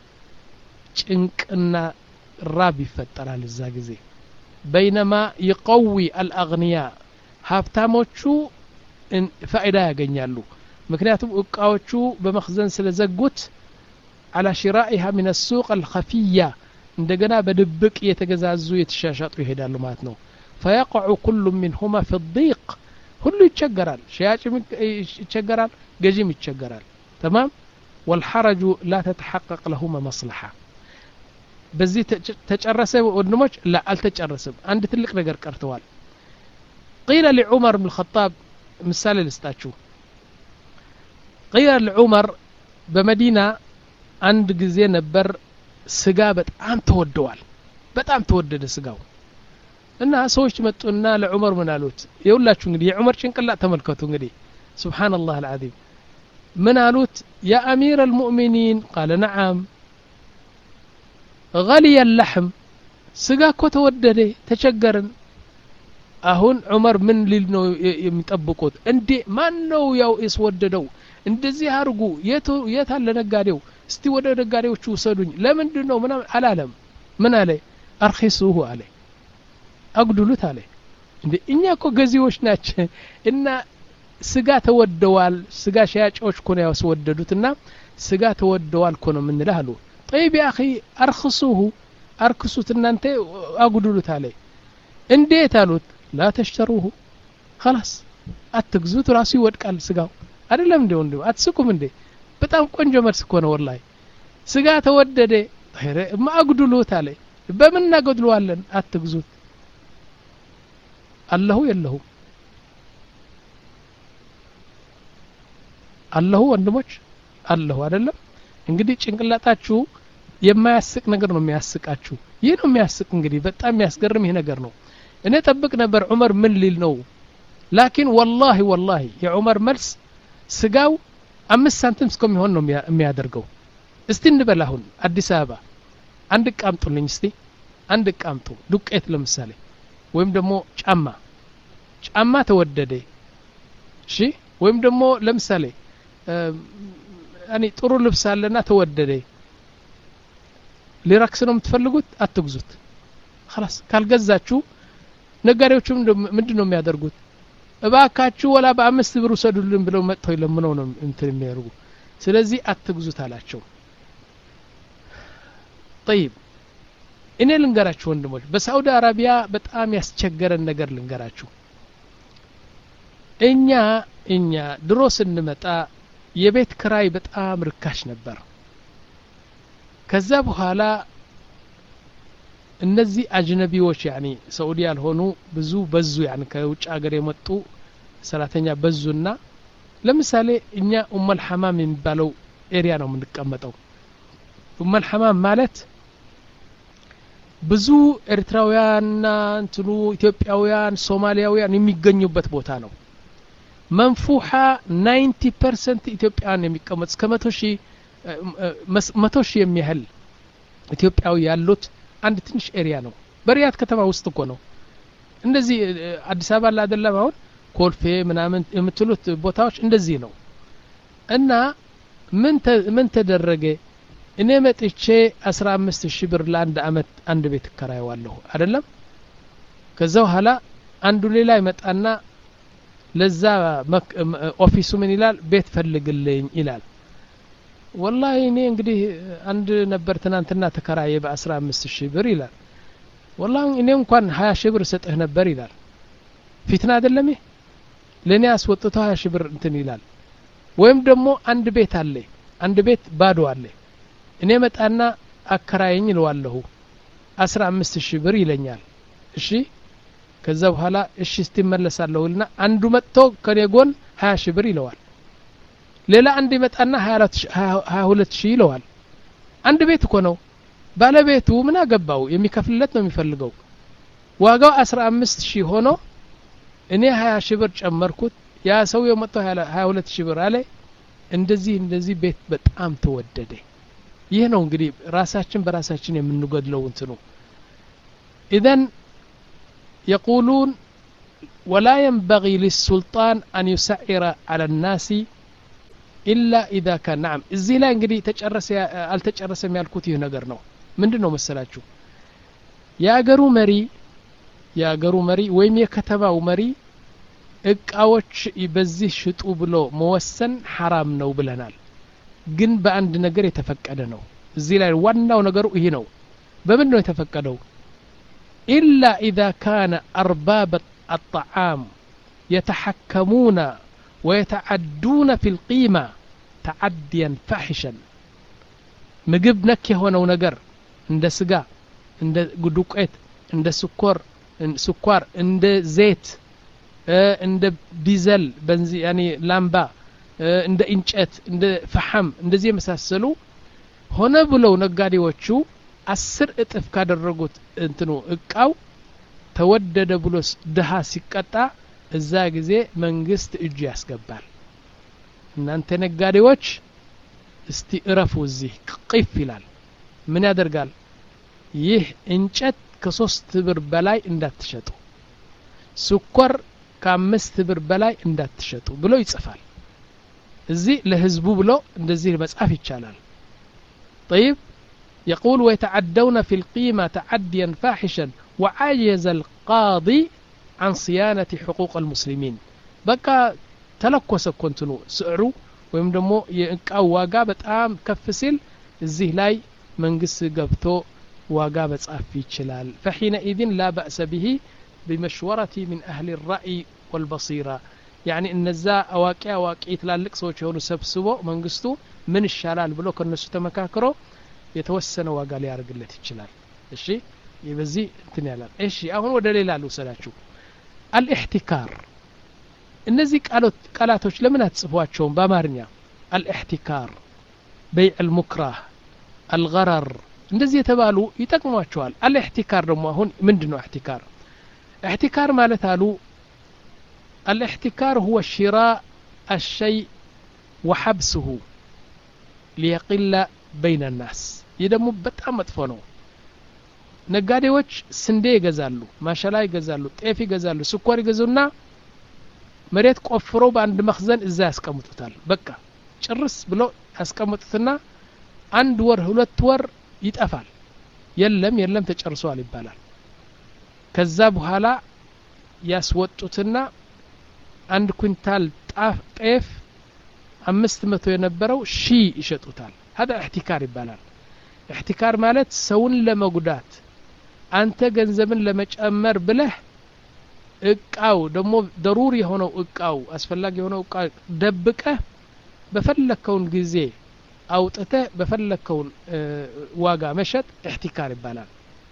Speaker 1: ጭንቅና ራብ ይፈጠራል እዛ ጊዜ በይነማ ይቀዊ አልአግንያ ሀብታሞቹ ፋይዳ ያገኛሉ ምክንያቱም እቃዎቹ በመክዘን ስለዘጉት على شرائها من السوق الخفية እንደገና በድብቅ የተገዛዙ የተሻሻጡ ይሄዳሉ ማለት ነው فيقع كل منهما في الضيق ሁሉ ይቸገራል ሸያጭም ይቸገራል ገዥም ይቸገራል تمام والحرج لا تتحقق لهما مصلحة በዚህ ተጨረሰ ወንድሞች ላ አልተጨረሰም አንድ ትልቅ ነገር ቀርተዋል قيل لعمر بن الخطاب ምሳሌ ልስጣችሁ قيل لعمر በመዲና አንድ ጊዜ ነበር ስጋ በጣም ተወደዋል በጣም ተወደደ ስጋው እና ሰዎች መጡና ለዑመር ምን አሉት የሁላችሁ እንግዲህ የዑመር ጭንቅላት ተመልከቱ እንግዲህ ስብሓንላህ አልዓዚም ምን አሉት ያ አሚር አልሙእሚኒን ቃለ ነዓም غلي اللحم ስጋ እኮ ተወደደ ተቸገርን አሁን ዑመር ምን ሊል ነው የሚጠብቁት እንዴ ማን ነው ያው ያስወደደው እንደዚህ አርጉ የት አለ ነጋዴው እስቲ ወደ ነጋዴዎቹ ውሰዱኝ ለምንድን ነው ምናምን አላለም ምን አለ አርኪሱሁ አለ አጉድሉት አለ እንዴ እኛ እኮ ገዢዎች ናቸው እና ስጋ ተወደዋል ስጋ ሻያጫዎች እኮ ነው ያስወደዱትና ስጋ ተወደዋል እኮ ነው የምንልህ አሉ ጠይብ ያ አኺ አርክሱሁ አርክሱት እናንተ አጉድሉት አለ እንዴት አሉት ላ ተሽተሩሁ خلاص አትግዙት ራሱ ይወድቃል ስጋው አይደለም እንዴ ወንድም አትስቁም እንዴ በጣም ቆንጆ መልስ እኮ ነው ወላሂ ስጋ ተወደደ እማ አጉድሉት አለ በምን እናገድለዋለን አትግዙት አለሁ የለሁ አለሁ ወንድሞች አለሁ አይደለም እንግዲህ ጭንቅላታችሁ የማያስቅ ነገር ነው የሚያስቃችሁ ይህ ነው የሚያስቅ እንግዲህ በጣም የሚያስገርም ይህ ነገር ነው እኔ ጠብቅ ነበር ዑመር ምን ሊል ነው ላኪን ወላሂ ወላሂ የዑመር መልስ ስጋው አምስት ሳንቲም እስከሚሆን ነው የሚያደርገው እስቲ እንበል አሁን አዲስ አበባ አንድ እቃ አምጡልኝ እስቲ አንድ እቃ አምጡ ዱቄት ለምሳሌ ወይም ደግሞ ጫማ ጫማ ተወደደ እሺ ወይም ደግሞ ለምሳሌ እኔ ጥሩ ልብስ አለና ተወደደ ሊረክስ ነው የምትፈልጉት አትግዙት خلاص ካልገዛችሁ ነጋዴዎቹ ምንድን ነው የሚያደርጉት እባካችሁ ወላ በአምስት ብር ውሰዱልን ብለው መጥተው ይለምነው ነው እንትን የሚያደርጉ ስለዚህ አትግዙት አላቸው ጠይብ እኔ ልንገራችሁ ወንድሞች በሳዑዲ አረቢያ በጣም ያስቸገረን ነገር ልንገራችሁ እኛ እኛ ድሮ ስንመጣ የቤት ክራይ በጣም ርካሽ ነበር ከዛ በኋላ እነዚህ አጅነቢዎች ያኒ ሰዑዲ ያልሆኑ ብዙ በዙ ያን ከውጭ ሀገር የመጡ ሰራተኛ በዙና ለምሳሌ እኛ ኡመል ሐማም የሚባለው ኤሪያ ነው የምንቀመጠው ኡመል ሐማም ማለት ብዙ ኤርትራውያንና እንትኑ ኢትዮጵያውያን ሶማሊያውያን የሚገኙበት ቦታ ነው መንፉሓ 90 ፐርሰንት ኢትዮጵያውያን የሚቀመጥ እስከ መቶ ሺህ መቶ ሺህ የሚያህል ኢትዮጵያዊ ያሉት አንድ ትንሽ ኤሪያ ነው በሪያድ ከተማ ውስጥ እኮ ነው እንደዚህ አዲስ አበባ ላደለም አሁን ኮልፌ ምናምን የምትሉት ቦታዎች እንደዚህ ነው እና ምን ተደረገ እኔ መጥቼ አስራ አምስት ሺህ ብር ለአንድ አመት አንድ ቤት እከራየዋለሁ አይደለም ከዛ በኋላ አንዱ ሌላ ይመጣና ለዛ ኦፊሱ ምን ይላል ቤት ፈልግልኝ ይላል ወላሂ እኔ እንግዲህ አንድ ነበር ትናንትና ተከራየ በአስራ አምስት ሺህ ብር ይላል ወላሂ እኔ እንኳን ሀያ ሺህ ብር ሰጥህ ነበር ይላል ፊትና አይደለም ይህ ለእኔ አስወጥቶ ሀያ ሺህ ብር እንትን ይላል ወይም ደግሞ አንድ ቤት አለ አንድ ቤት ባዶ አለ እኔ መጣና አከራየኝ ይለዋለሁ አስራ አምስት ሺህ ብር ይለኛል እሺ ከዛ በኋላ እሺ እስቲ መለሳለሁና አንዱ መጥቶ ከኔ ጎን ሀያ ሺህ ብር ይለዋል ሌላ አንድ ይመጣና ሀያ ሁለት ሺህ ይለዋል አንድ ቤት እኮ ነው ባለቤቱ ምን አገባው የሚከፍልለት ነው የሚፈልገው ዋጋው አስራ አምስት ሺህ ሆኖ እኔ ሀያ ሺህ ብር ጨመርኩት ያ ሰውየው መጥቶ ሀያ ሁለት ሺህ ብር አለ እንደዚህ እንደዚህ ቤት በጣም ተወደደ ይህ ነው እንግዲህ ራሳችን በራሳችን የምንገድለው እንትኑ ኢዘን የቁሉን ولا ينبغي للسلطان أن يسعر على الناس إلا إذا كان نعم እዚህ ላይ እንግዲህ ተጨረሰ አልተጨረሰም ያልኩት ይህ ነገር ነው ምንድን ነው መሰላችሁ የአገሩ መሪ የአገሩ መሪ ወይም የከተማው መሪ እቃዎች በዚህ ሽጡ ብሎ መወሰን ሐራም ነው ብለናል ግን በአንድ ነገር የተፈቀደ ነው እዚህ ላይ ዋናው ነገሩ ይህ ነው በምን ነው የተፈቀደው ኢላ ኢዛ ካነ አርባብ الطعام يتحكمون ويتعدون في القيمة تعديا فاحشا ምግብ ነክ የሆነው ነገር እንደ ስጋ እንደ ዱቄት እንደ ስኮር ስኳር እንደ ዘይት እንደ ዲዘል በንዚ ያኔ ላምባ እንደ እንጨት እንደ ፈሐም እንደዚህ የመሳሰሉ ሆነ ብለው ነጋዴዎቹ አስር እጥፍ ካደረጉት እንትኑ እቃው ተወደደ ብሎ ድሃ ሲቀጣ እዛ ጊዜ መንግስት እጁ ያስገባል እናንተ ነጋዴዎች እስቲ እረፉ እዚህ ቅፍ ይላል ምን ያደርጋል ይህ እንጨት ከሶስት ብር በላይ እንዳትሸጡ ስኳር ከአምስት ብር በላይ እንዳትሸጡ ብሎ ይጽፋል እዚህ ለህዝቡ ብሎ እንደዚህ መጻፍ ይቻላል طيب يقول ويتعدون في القيمة تعديا فاحشا وعجز القاضي عن صيانة حقوق المسلمين بقى تلكوس كنتنو سعرو ወይም ደግሞ የእቃው ዋጋ በጣም ከፍ ሲል እዚህ ላይ መንግስት ገብቶ ዋጋ መጻፍ ይችላል ፈሒነኢዝን ላ በእሰ ብሂ بمشورة من أهل الرأي والبصيرة يعني እነዛ አዋቂ አዋቂ ትላልቅ ሰዎች የሆኑ ሰብስቦ መንግስቱ ምን ይሻላል ብሎ ከነሱ ተመካክሮ የተወሰነ ዋጋ ሊያደርግለት ይችላል እሺ በዚህ እንትን ያላል እሺ አሁን ወደ ሌላ ልውሰዳችሁ አልኢሕቲካር እነዚህ ቃላቶች ለምን አትጽፏቸውም በአማርኛ አልኢሕቲካር በይዕ ልሙክራህ አልገረር እንደዚህ የተባሉ ይጠቅሟቸዋል አልኢሕቲካር ደግሞ አሁን ምንድን ነው እሕቲካር احتكار ማለት አሉ الاحتكار هو شراء الشيء وحبسه ليقل بين الناس ይህ ደግሞ በጣም መጥፎ ነው ነጋዴዎች ስንዴ ይገዛሉ ማሸላ ይገዛሉ ጤፍ ይገዛሉ ስኳር ይገዙና መሬት ቆፍሮ በአንድ መክዘን እዛ ያስቀምጡታል በቃ ጭርስ ብሎ ያስቀምጡትና አንድ ወር ሁለት ወር ይጠፋል የለም የለም ተጨርሷል ይባላል ከዛ በኋላ ያስወጡትና አንድ ኩንታል ጤፍ አምስት መቶ የነበረው ሺ ይሸጡታል ሀዳ እሕቲካር ይባላል እሕቲካር ማለት ሰውን ለመጉዳት አንተ ገንዘብን ለመጨመር ብለህ እቃው ደግሞ ደሩር የሆነው እቃው አስፈላጊ የሆነው እቃ ደብቀህ በፈለግከውን ጊዜ አውጥተህ በፈለግከውን ዋጋ መሸጥ እሕቲካር ይባላል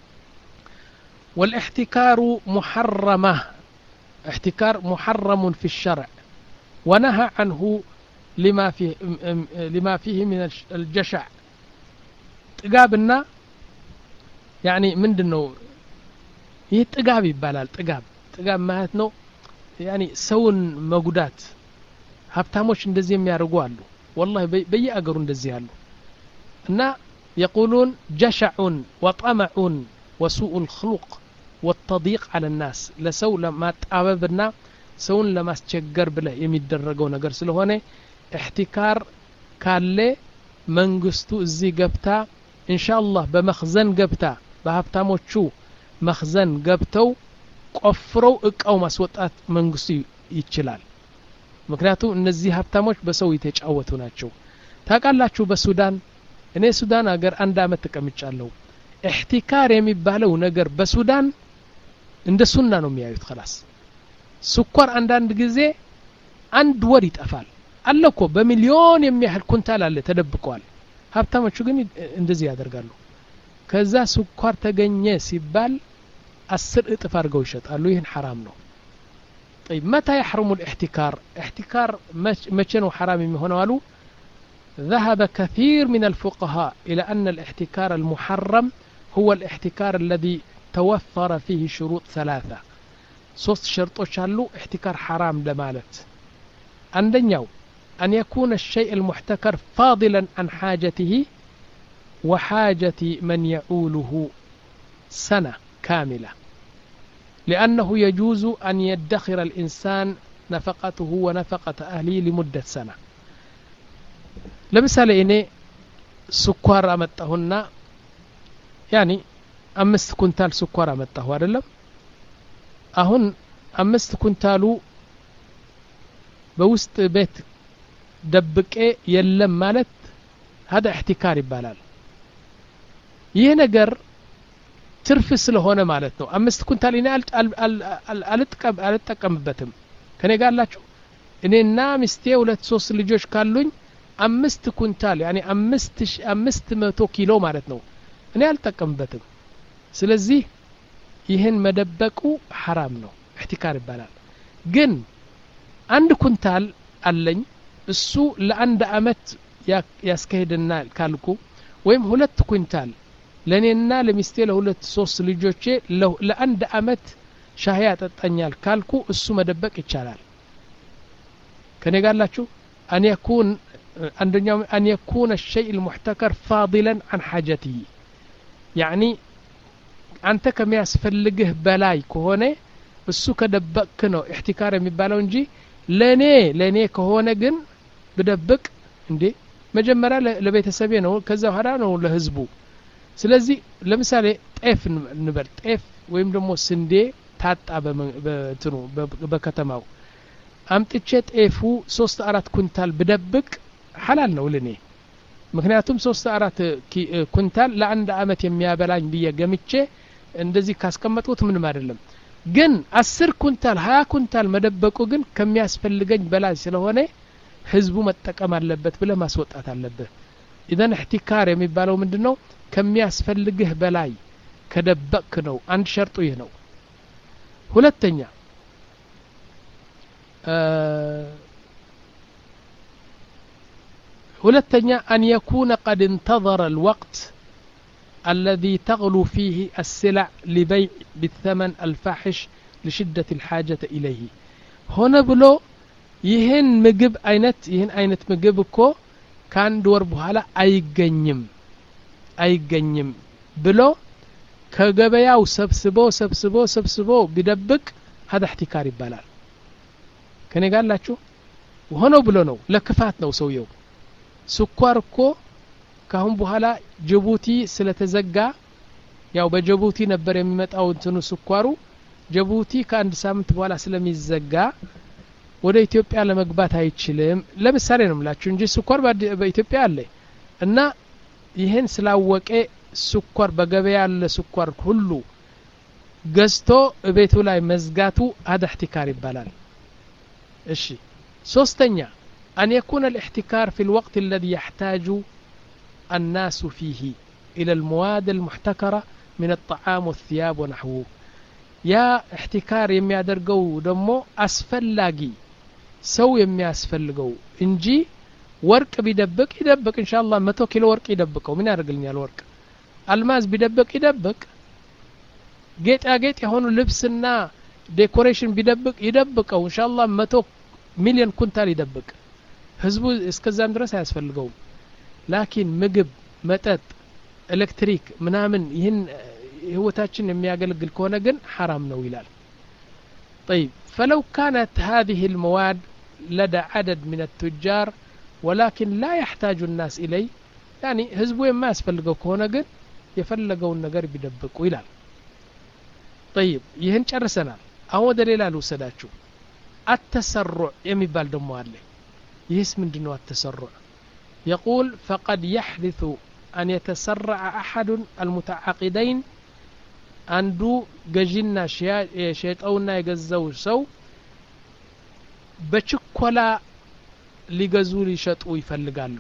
Speaker 1: والاحتكار محرمة احتكار محرم في الشرع ونهى عنه لما فيه لما فيه من الجشع ጥጋብና ያኒ ምንድን ነው ይህ ጥጋብ ይባላል ጥጋብ ጥጋብ ማለት ነው ያኒ ሰውን መጉዳት ሀብታሞች እንደዚህ የሚያደርጉ አሉ ወላሂ በየአገሩ እንደዚህ አሉ እና የቁሉን ጀሸዑን ወጠመዑን وسوء الخلق والتضييق على الناس لسو لما تاببنا سون لما استشجر بله የሚደረገው ነገር ስለሆነ احتكار ካለ መንግስቱ እዚህ ገብታ ኢንሻአላህ በመኽዘን ገብታ በሀብታሞቹ መኽዘን ገብተው ቆፍረው እቃው ማስወጣት መንግስቱ ይችላል ምክንያቱም እነዚህ ሀብታሞች በሰው የተጫወቱ ናቸው ታውቃላችሁ በሱዳን እኔ ሱዳን ሀገር አንድ አመት ተቀምጫለሁ እሕቲካር የሚባለው ነገር በሱዳን እንደ ሱና ነው የሚያዩት ከላስ ስኳር አንዳንድ ጊዜ አንድ ወር ይጠፋል አለ እኮ በሚሊዮን የሚያህል ኩንታል አለ ተደብቀዋል ሀብታሞቹ ግን እንደዚህ ያደርጋሉ ከዛ ስኳር ተገኘ ሲባል አስር እጥፍ አድርገው ይሸጣሉ ይህን ሐራም ነው طيب متى يحرم الاحتكار احتكار متى حرام يهون قالوا ذهب كثير من الفقهاء إلى أن الاحتكار المحرم هو الاحتكار الذي توفر فيه شروط ثلاثة ሶስት ሸርጦች አሉ እሕቲካር ሐራም ለማለት አንደኛው أن يكون الشيء المحتكر فاضلا عن حاجته وحاجة من يعوله سنة كاملة لأنه يجوز أن يدخر الإنسان نفقته ونفقة أهله لمدة سنة لمثال إني سكر أمتهن يعني أمست كنتال سكر أمته አይደለም አሁን አምስት ኩንታሉ በውስጥ ቤት ደብቄ የለም ማለት هذا احتكار ይባላል ይህ ነገር ትርፍ ስለሆነ ማለት ነው አምስት ኩንታል እኔ አልጠቀምበትም ከኔ ጋር አላችሁ እኔና ሚስቴ ሁለት ሶስት ልጆች ካሉኝ አምስት ኩንታል ያኔ አምስት አምስት መቶ ኪሎ ማለት ነው እኔ አልጠቀምበትም ስለዚህ ይህን መደበቁ ሐራም ነው እሕቲካር ይባላል ግን አንድ ኩንታል አለኝ እሱ ለአንድ አመት ያስካሄድና ካልኩ ወይም ሁለት ኩንታል ለእኔና ለሚስቴ ለሁለት ሶስት ልጆቼ ለአንድ አመት ሻህ ያጠጣኛል ካልኩ እሱ መደበቅ ይቻላል ከኔ ጋላችሁ አን የኩን አንደኛው አን የኩነ الشيء المحتكر فاضلا عن حاجته يعني አንተ ከሚያስፈልግህ በላይ ከሆነ እሱ ከደበቅክ ነው እሕቲካር የሚባለው እንጂ ለእኔ ለእኔ ከሆነ ግን ብደብቅ እንዴ መጀመሪያ ለቤተሰቤ ነው ከዛ በኋላ ነው ለህዝቡ ስለዚህ ለምሳሌ ጤፍ እንበል ጤፍ ወይም ደግሞ ስንዴ ታጣ በትኑ በከተማው አምጥቼ ጤፉ ሶስት አራት ኩንታል ብደብቅ ሐላል ነው ልኔ ምክንያቱም ሶስት አራት ኩንታል ለአንድ አመት የሚያበላኝ ብዬ ገምቼ እንደዚህ ካስቀመጥኩት ምንም አይደለም ግን አስር ኩንታል ሀያ ኩንታል መደበቁ ግን ከሚያስፈልገኝ በላይ ስለሆነ ህዝቡ መጠቀም አለበት ብለ ማስወጣት አለብህ ኢዘን እሕቲካር የሚባለው ምንድን ነው ከሚያስፈልግህ በላይ ከደበቅክ ነው አንድ ሸርጡ ይህ ነው ሁለተኛ ሁለተኛ አን የኩነ ቀድ እንተظረ الوقت الذي تغلو فيه السلع لبيع بالثمن الفاحش لشدة الحاجة إليه هنا بلو ይህን ምግብ አይነት ይህን አይነት ምግብ እኮ ከአንድ ወር በኋላ አይገኝም አይገኝም ብሎ ከገበያው ሰብስቦ ሰብስቦ ሰብስቦ ቢደብቅ ሀዳ እሕቲካር ይባላል ከኔ ጋር ላችሁ ሆነው ብሎ ነው ለክፋት ነው ሰውየው ስኳር እኮ ካሁን በኋላ ጅቡቲ ስለተዘጋ ያው በጅቡቲ ነበር የሚመጣው እንትኑ ስኳሩ ጅቡቲ ከአንድ ሳምንት በኋላ ስለሚዘጋ ወደ ኢትዮጵያ ለመግባት አይችልም ለምሳሌ ነው ምላችሁ እንጂ ስኳር በኢትዮጵያ አለ እና ይህን ስላወቀ ስኳር በገበያ ያለ ስኳር ሁሉ ገዝቶ ቤቱ ላይ መዝጋቱ هذا احتكار ይባላል እሺ ሶስተኛ أن يكون الاحتكار في الوقت الذي يحتاج الناس فيه إلى المواد المحتكرة من الطعام والثياب ونحوه يا احتكار የሚያደርገው ደግሞ አስፈላጊ ሰው የሚያስፈልገው እንጂ ወርቅ ቢደብቅ ይደብቅ እንሻላ መቶ ኪሎ ወርቅ ይደብቀው ምን ያደርግልኛል ወርቅ አልማዝ ቢደብቅ ይደብቅ ጌጣጌጥ የሆኑ ልብስና ዴኮሬሽን ቢደብቅ ይደብቀው እንሻላ መቶ ሚሊዮን ኩንታል ይደብቅ ህዝቡ እስከዛም ድረስ አያስፈልገውም ላኪን ምግብ መጠጥ ኤሌክትሪክ ምናምን ይህን ህይወታችን የሚያገለግል ከሆነ ግን ሐራም ነው ይላል طيب فلو كانت هذه المواد لدى عدد من التجار ولكن لا يحتاج الناس إليه يعني هزبو ما يسفلقوا كهونا قن يفلقوا النقر بيدبقوا إلال طيب يهن ጨርሰናል አሁን ወደ ሌላ ልውሰዳችሁ التسرع የሚባል ደሞ አለ ይህስ ምንድን ነው التسرع يقول فقد يحدث أن يتسرع أحد المتعاقدين አንዱ ገዢና ሸጠውና የገዛው ሰው በችኮላ ሊገዙ ሊሸጡ ይፈልጋሉ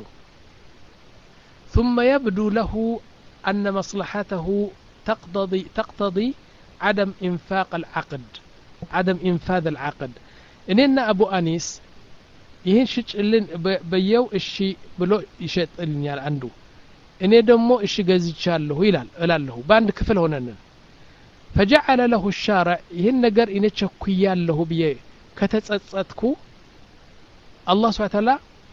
Speaker 1: ثم يبدو له أن مصلحته تقتضي, تقتضي عدم إنفاق العقد عدم إنفاذ العقد إننا أبو أنيس ይህን ሽጭልን በየው እሺ ብሎ ይሸጥልኛል አንዱ እኔ ደግሞ እሺ ገዝቻለሁ ይላል እላለሁ በአንድ ክፍል ሆነንን ፈጀዐለ ለሁ ሻርዕ ይህን ነገር እኔ ቸኩያለሁ ብዬ ከተጸጸትኩ አላህ ስብሓ ተላ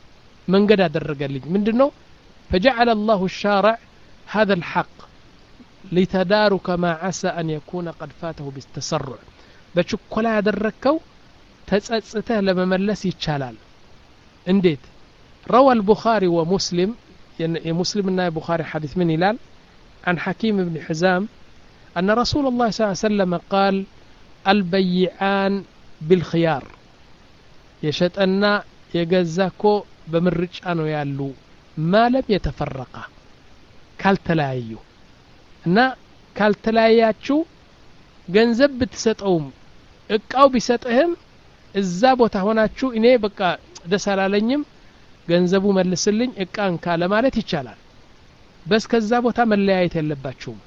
Speaker 1: መንገድ አደረገልኝ ምንድን ነው فجعل الله الشارع هذا الحق لتدارك ما عسى أن يكون قد فاته بالتسرع በችኮላ ያደረግከው ተጸጽተህ ለመመለስ ይቻላል እንዴት روى البخاري ومسلم የሙስሊምና የቡኻሪ ሐዲስ ምን ይላል عن حكيم بن حزام أن رسول الله صلى الله عليه وسلم قال البيعان بالخيار የሸጠና የገዛ እኮ በምርጫ ነው ያሉ ማለም የተፈረቃ ካልተለያዩ እና ካልተለያያችሁ ገንዘብ ብትሰጠውም እቃው ቢሰጥህም እዛ ቦታ ሆናችሁ እኔ በቃ ደስ አላለኝም ገንዘቡ መልስልኝ እቃ እንካ ለማለት ይቻላል በስ ከዛ ቦታ መለያየት የለባችሁም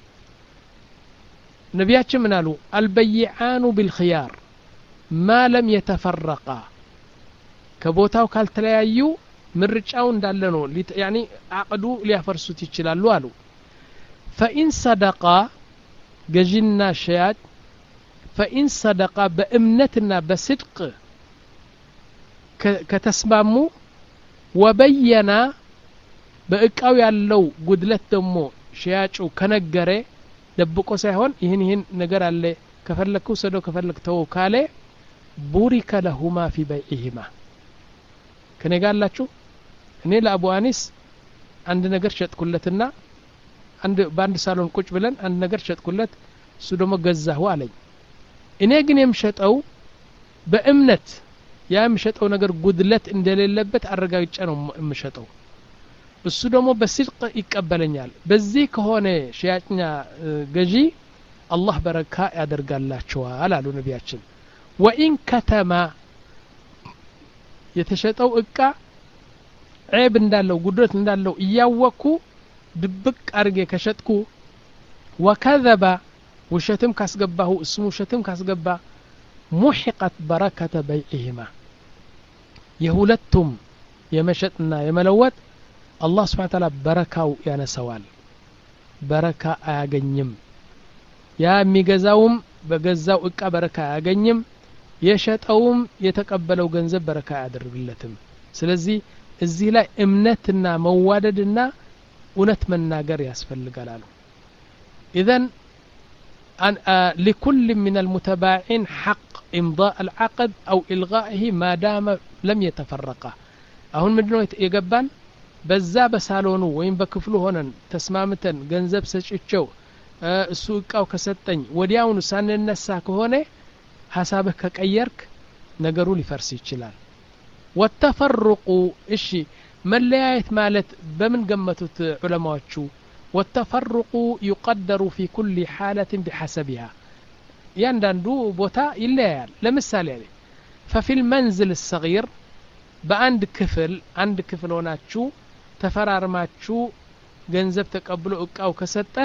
Speaker 1: ነቢያችን ምን አሉ አልበይዓኑ ቢልክያር ማ ለም የተፈረቃ ከቦታው ካልተለያዩ ምርጫው እንዳለ ነው ያኒ አቅዱ ሊያፈርሱት ይችላሉ አሉ ፈኢን ሰደቃ ገዢና ሸያጭ ፈኢን ሰደቃ በእምነትና በስድቅ ከተስማሙ ወበየና በእቃው ያለው ጉድለት ደግሞ ሸያጩ ከነገረ ደብቆ ሳይሆን ይህን ይህን ነገር አለ ከፈለግክ ውሰደው ከፈለግ ተወው ካለ ቡሪከ ለሁማ ፊ በይዕህማ ከኔ ጋር አላችሁ እኔ ለአቡ አኒስ አንድ ነገር ሸጥኩለትና አንድ በአንድ ሳሎን ቁጭ ብለን አንድ ነገር ሸጥኩለት እሱ ደግሞ ገዛሁ አለኝ እኔ ግን የምሸጠው በእምነት ያ የምሸጠው ነገር ጉድለት እንደሌለበት አረጋግጬ ነው የምሸጠው እሱ ደግሞ በስድቅ ይቀበለኛል በዚህ ከሆነ ሽያጭኛ ገዢ አላህ በረካ ያደርጋላቸዋል አሉ ነቢያችን ወኢን ከተማ የተሸጠው እቃ ዔብ እንዳለው ጉድለት እንዳለው እያወቅኩ ድብቅ አድርጌ ከሸጥኩ ወከዘባ ውሸትም ካስገባሁ እሱም ውሸትም ካስገባ ሙሒቀት በረከተ በይዕህማ የሁለቱም የመሸጥና የመለወጥ አላህ ስብሓን ታላ በረካው ያነሰዋል በረካ አያገኝም ያ የሚገዛውም በገዛው እቃ በረካ አያገኝም የሸጠውም የተቀበለው ገንዘብ በረካ አያደርግለትም ስለዚህ እዚህ ላይ እምነትና መዋደድና እውነት መናገር ያስፈልጋል አሉ ኢዘን لكل من المتباعين حق إمضاء العقد أو إلغائه ما دام لم يتفرقا أهون مدنو يقبان በዛ በሳሎኑ ወይም በክፍሉ ሆነን ተስማምተን ገንዘብ ሰጭቸው እሱ እቃው ከሰጠኝ ወዲያውኑ ሳንነሳ ከሆነ ሀሳብህ ከቀየርክ ነገሩ ሊፈርስ ይችላል ወተፈርቁ እሺ መለያየት ማለት በምን ገመቱት ዑለማዎቹ ወተፈርቁ ዩቀደሩ ፊ ኩል ሓለትን ቢሐሰቢሃ እያንዳንዱ ቦታ ይለያያል ለምሳሌ ፈፊ ልመንዝል ሰጊር በአንድ ክፍል አንድ ክፍል ሆናችሁ ተፈራርማችሁ ገንዘብ ተቀብሎ እቃው ከሰጠህ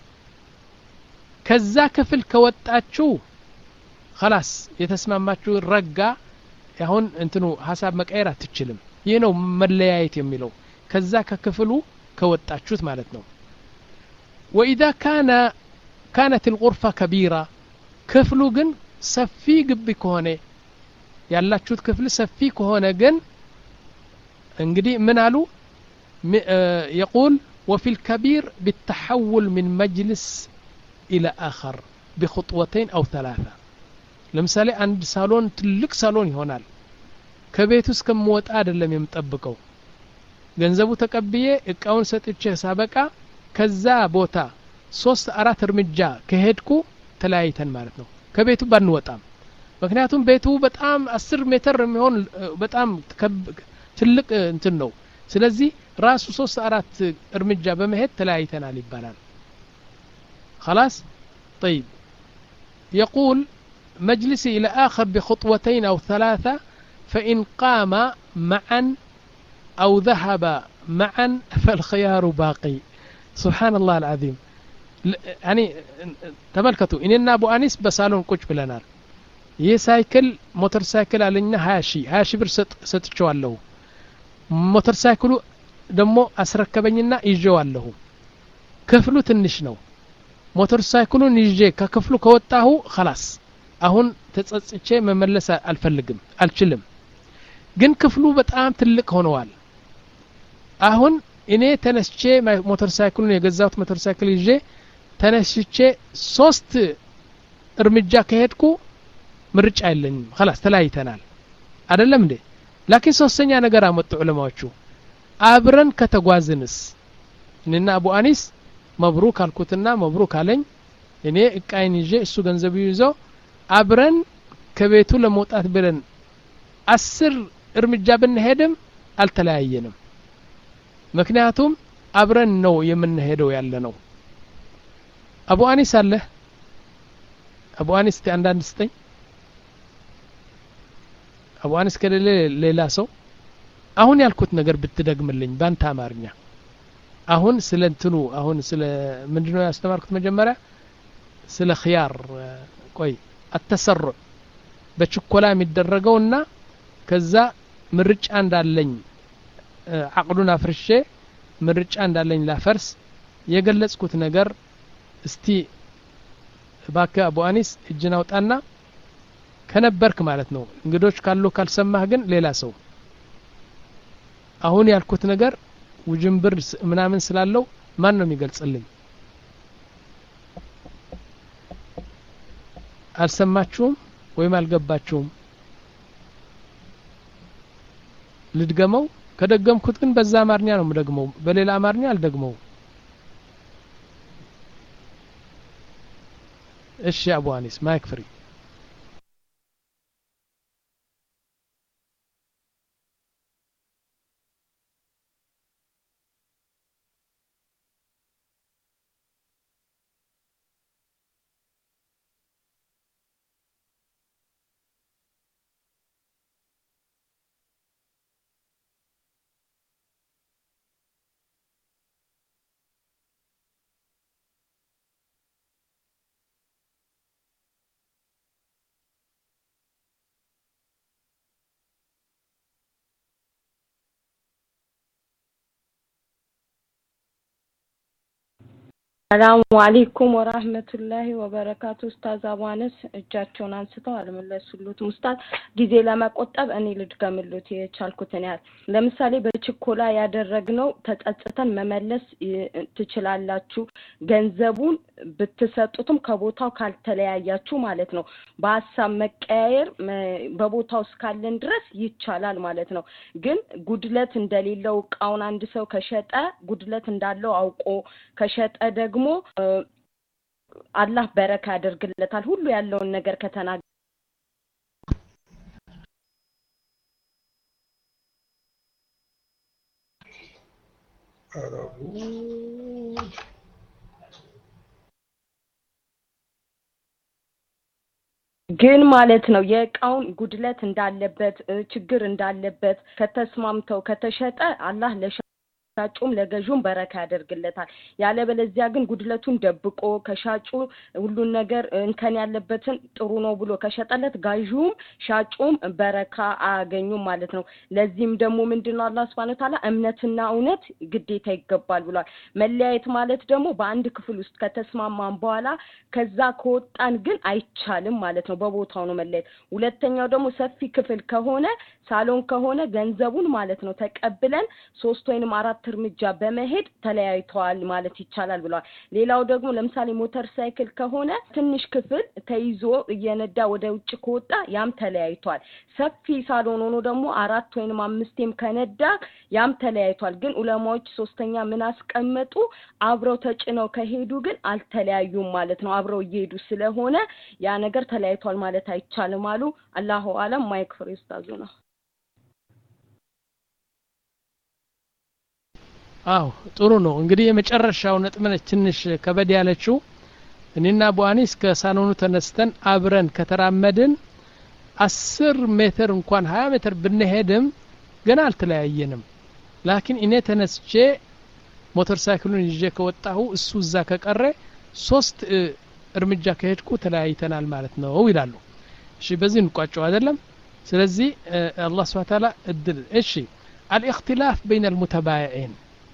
Speaker 1: ከዛ ክፍል ከወጣችሁ ከላስ የተስማማችሁ ረጋ አሁን እንትኑ ሀሳብ መቀየር አትችልም ይህ ነው መለያየት የሚለው ከዛ ከክፍሉ ከወጣችሁት ማለት ነው ወኢዛ ካነ ካነት ልቁርፋ ከቢራ ክፍሉ ግን ሰፊ ግቢ ከሆነ ያላችሁት ክፍል ሰፊ ከሆነ ግን እንግዲህ ምን አሉ የቁል وفي الكبير بالتحول من مجلس إلى آخر بخطوتين أو ثلاثة ለምሳሌ አንድ ሳሎን ትልቅ ሳሎን ይሆናል ከቤት ውስጥ ከምወጣ አይደለም የምጠብቀው ገንዘቡ ተቀብዬ እቃውን ሰጥቼ ሳበቃ ከዛ ቦታ ሶስት አራት እርምጃ ከሄድኩ ተለያይተን ማለት ነው ከቤቱ ባንወጣም ምክንያቱም ቤቱ በጣም አስር ሜትር የሚሆን በጣም ትልቅ እንትን ነው ስለዚህ ራሱ ሶስት አራት እርምጃ በመሄድ ተለያይተናል ይባላል خلاص طيب يقول مجلسي إلى آخر بخطوتين أو ثلاثة فإن قام معا أو ذهب معا فالخيار باقي سبحان الله العظيم يعني تملكتوا إننا أبو أنيس بسالون كوش بلنار ይህ ሳይክል ሞተር ሳይክል አለኛ ሀያ ሺ ሀያ ሺ ብር ሰጥቸዋለሁ ሞተር ሳይክሉ ደግሞ አስረከበኝና ይዤዋለሁ ክፍሉ ትንሽ ነው ሞተር ሳይክሉን ይዤ ከክፍሉ ከወጣሁ ከላስ አሁን ተጸጽቼ መመለስ አልፈልግም አልችልም ግን ክፍሉ በጣም ትልቅ ሆነዋል አሁን እኔ ተነስቼ ሞተር ሳይክሉን የገዛሁት ሞተር ሳይክል ይዤ ተነስቼ ሶስት እርምጃ ከሄድኩ ምርጫ የለኝም خلاص ተለያይተናል አይደለም እንዴ ላኪን ሶስተኛ ነገር አመጡ ዑለማዎቹ አብረን ከተጓዝንስ እኔና አቡ አኒስ መብሩክ አልኩትና መብሩክ አለኝ እኔ እቃይን ይዤ እሱ ገንዘብ ይዞ አብረን ከቤቱ ለመውጣት ብለን አስር እርምጃ ብንሄድም አልተለያየንም ምክንያቱም አብረን ነው የምንሄደው ያለ ነው አቡ አኒስ አለ አቡ አኒስ አንዳንድ ስጠኝ አቡ አኒስ ከሌለ ሌላ ሰው አሁን ያልኩት ነገር ብትደግምልኝ ባንተ አማርኛ አሁን ስለ እንትኑ አሁን ስለ ምንድነው ያስተማርኩት መጀመሪያ ስለ ኽያር ቆይ አተሰሩዕ በችኮላ የሚደረገውና ከዛ ምርጫ እንዳለኝ አቅዱን አፍርሼ ምርጫ እንዳለኝ ላፈርስ የገለጽኩት ነገር እስቲ ባከ አቡ አኒስ እጅን አውጣና ከነበርክ ማለት ነው እንግዶች ካሉ ካልሰማህ ግን ሌላ ሰው አሁን ያልኩት ነገር ውጅንብር ምናምን ስላለው ማን ነው የሚገልጽልኝ አልሰማችሁም ወይም አልገባችሁም ልድገመው ከደገምኩት ግን በዛ አማርኛ ነው የምደግመው በሌላ አማርኛ አልደግመው እሺ አቡ አኒስ ማይክ ፍሪ
Speaker 5: ሰላሙ አሌይኩም ወራህመቱላሂ ወበረካቱ። ኡስታዝ አቧነስ እጃቸውን አንስተው አልመለሱሉትም። ኡስታዝ ጊዜ ለመቆጠብ እኔ ልድገምሉት የቻልኩትን ያህል። ለምሳሌ በችኮላ ያደረግነው ተጸጽተን መመለስ ትችላላችሁ። ገንዘቡን ብትሰጡትም ከቦታው ካልተለያያችሁ ማለት ነው። በሀሳብ መቀያየር በቦታው እስካለን ድረስ ይቻላል ማለት ነው። ግን ጉድለት እንደሌለው እቃውን አንድ ሰው ከሸጠ ጉድለት እንዳለው አውቆ ከሸጠ ደግሞ አላህ በረካ ያደርግለታል። ሁሉ ያለውን ነገር ከተናገ ግን ማለት ነው የእቃውን ጉድለት እንዳለበት ችግር እንዳለበት ከተስማምተው ከተሸጠ አላህ ለሻ ሻጩም ለገዡም በረካ ያደርግለታል። ያለበለዚያ ግን ጉድለቱን ደብቆ ከሻጩ ሁሉን ነገር እንከን ያለበትን ጥሩ ነው ብሎ ከሸጠለት ጋዡም ሻጩም በረካ አያገኙም ማለት ነው። ለዚህም ደግሞ ምንድን ነው አላህ ስብሐነ ወተዓላ እምነትና እውነት ግዴታ ይገባል ብሏል። መለያየት ማለት ደግሞ በአንድ ክፍል ውስጥ ከተስማማን በኋላ ከዛ ከወጣን ግን አይቻልም ማለት ነው። በቦታው ነው መለያየት። ሁለተኛው ደግሞ ሰፊ ክፍል ከሆነ ሳሎን ከሆነ ገንዘቡን ማለት ነው ተቀብለን ሶስት ወይንም አራት እርምጃ በመሄድ ተለያይተዋል ማለት ይቻላል ብለዋል። ሌላው ደግሞ ለምሳሌ ሞተር ሳይክል ከሆነ ትንሽ ክፍል ተይዞ እየነዳ ወደ ውጭ ከወጣ ያም ተለያይቷል። ሰፊ ሳሎን ሆኖ ደግሞ አራት ወይንም አምስቴም ከነዳ ያም ተለያይቷል። ግን ኡለማዎች ሶስተኛ ምን አስቀመጡ? አብረው ተጭነው ከሄዱ ግን አልተለያዩም ማለት ነው። አብረው እየሄዱ ስለሆነ ያ ነገር ተለያይቷል ማለት አይቻልም አሉ። አላሁ አለም ማይክ ፍሬ ኡስታዙ ነው።
Speaker 1: አው ጥሩ ነው እንግዲህ የመጨረሻው ነጥብ ነች ትንሽ ከበድ ያለችው እኔና ቡአኒስ ከሳሎኑ ተነስተን አብረን ከተራመድን አስር ሜትር እንኳን ሀያ ሜትር ብንሄድም ገና አልተለያየንም ላኪን እኔ ተነስቼ ሞተር ሳይክሉን ይዤ ከወጣሁ እሱ እዛ ከቀረ ሶስት እርምጃ ከሄድኩ ተለያይተናል ማለት ነው ይላሉ እሺ በዚህ እንቋጨው አይደለም ስለዚህ አላህ ስብሐ ተዓላ እድል እሺ አልእክትላፍ በይነ አልሙተባይዒን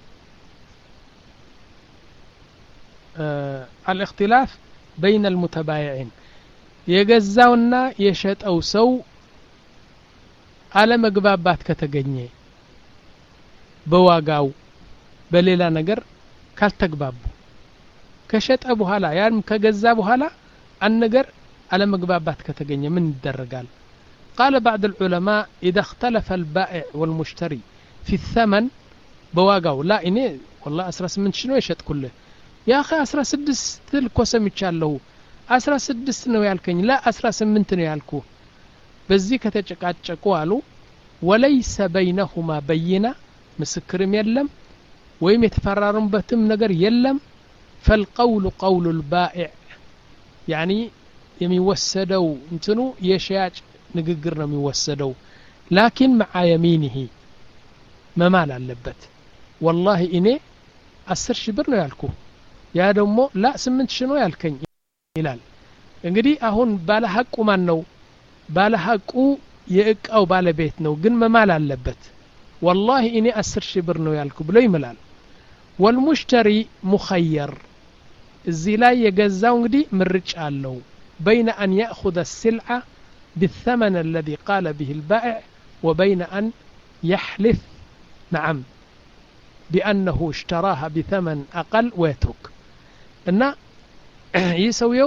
Speaker 1: አልእክትላፍ በይነ አልሙተባይዒን የገዛውና የሸጠው ሰው አለመግባባት ከተገኘ በዋጋው በሌላ ነገር ካልተግባቡ ከሸጠ በኋላ ያም ከገዛ በኋላ አንድ ነገር አለመግባባት ከተገኘ ምን ይደረጋል قال بعض العلماء إذا اختلف البائع والمشتري في الثمن بواقعው لا እኔ والله 18 ሺህ ነው የሸጥኩልህ ያ አኺ 16 ልኮ ሰምቻለሁ 16 ነው ያልከኝ ላ 18 ነው ያልኩ በዚህ ከተጨቃጨቁ አሉ ወለይሰ በይነሁማ በይና ምስክርም የለም ወይም የተፈራሩበትም ነገር የለም ፈልቀውሉ ቀውሉ ልባኢዕ ያኒ የሚወሰደው እንትኑ የሸያጭ ንግግር ነው የሚወሰደው ላኪን መዓ የሚኒሂ መማል አለበት ወላሂ እኔ አስር ሺህ ብር ነው ያልኩ ያ ደግሞ ላ ስምንት ሺህ ነው ያልከኝ ይላል እንግዲህ አሁን ባለ ሀቁ ማን ነው ባለ ሀቁ የእቃው ባለቤት ነው ግን መማል አለበት ወላሂ እኔ አስር ሺህ ብር ነው ያልኩ ብሎ ይምላል ወልሙሽተሪ ሙኸየር እዚህ ላይ የገዛው እንግዲህ ምርጫ አለው በይነ አን ያእኹذ السلعة بالثمن الذي قال به البائع وبين أن يحلف نعم بأنه اشتراها بثمن أقل ويترك እና ይህ ሰውየው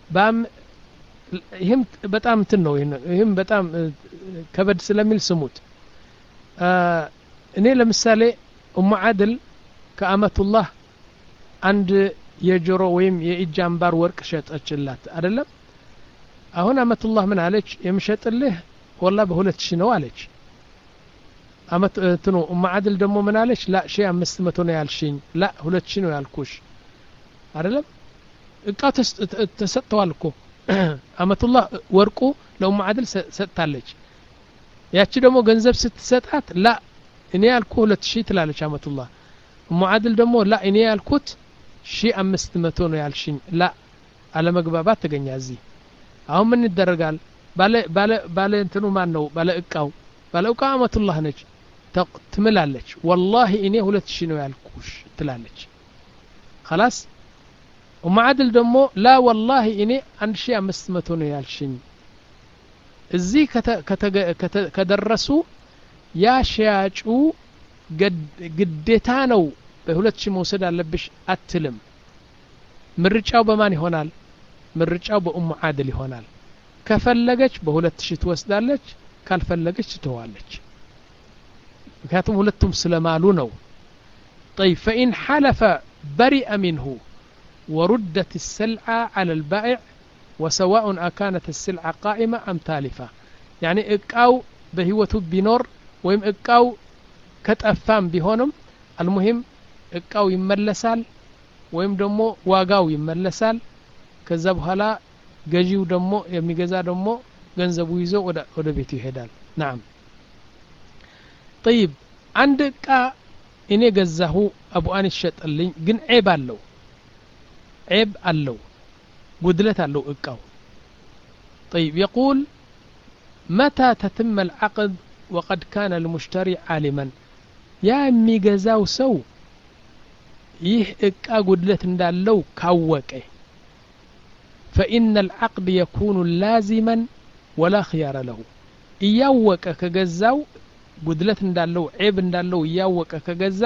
Speaker 1: ይህም በጣም እንትን ነው ይህም በጣም ከበድ ስለሚል ስሙት እኔ ለምሳሌ ኡሙ አድል ከአመቱላህ አንድ የጆሮ ወይም የእጅ አምባር ወርቅ ሸጠችላት አደለም አሁን አመቱላህ ምን አለች የምሸጥልህ ወላ በሁለት ሺህ ነው አለች አመት እንትኑ ኡማ አድል ደግሞ ምን አለች ላ ሺ አምስት መቶ ነው ያልሽኝ ላ ሁለት ሺህ ነው ያልኩሽ አይደለም እቃ ተሰጥተዋል እኮ አመቱላህ ወርቁ ለኡማ አድል ሰጥታለች ያቺ ደግሞ ገንዘብ ስትሰጣት ላ እኔ ያልኩ ሁለት ሺህ ትላለች አመቱላህ እሙ አድል ደግሞ ላ እኔ ያልኩት ሺ አምስት መቶ ነው ያልሽኝ ላ አለመግባባት ተገኛ እዚህ አሁን ምን ይደረጋል ባለ እንትኑ ማን ነው ባለ እቃው ባለ እቃው አመቱላህ ነች ትምላለች ወላሂ እኔ ሁለት ሺህ ነው ያልኩሽ ትላለች خلاص ኡማ አድል ደግሞ ላ ወላሂ እኔ አንድ ሺህ አምስት መቶ ነው ያልሽኝ እዚህ ከደረሱ ያ ሸያጩ ግዴታ ነው በሁለት ሺህ መውሰድ አለብሽ አትልም ምርጫው በማን ይሆናል ምርጫው በኡሙ አድል ይሆናል ከፈለገች በሁለት ሺህ ትወስዳለች ካልፈለገች ትተዋለች ምክንያቱም ሁለቱም ስለማሉ ነው طيب فإن حلف برئ منه وردت السلعة على البائع وسواء أكانت السلعة قائمة أم تالفة يعني إقاو بهوة بنور ويم إقاو كتأفام بهونم المهم إقاو يملسال ወይም ደግሞ ዋጋው ይመለሳል ከዛ በኋላ ገዢው ደግሞ የሚገዛ ደግሞ ገንዘቡ ይዞ ወደ ቤቱ ይሄዳል ናም ጠይብ አንድ እቃ እኔ ገዛሁ አቡ አኒስ ሸጠልኝ ግን ዔብ አለው ዔብ አለው ጉድለት አለው እቃው طيب يقول متى تتم العقد وقد كان المشتري عالما يا የሚገዛው ሰው ይህ እቃ ጉድለት እንዳለው ካወቀ فإن العقد يكون لازما ولا خيار له እያወቀ ከገዛው ጉድለት እንዳለው ዔብ እንዳለው እያወቀ ከገዛ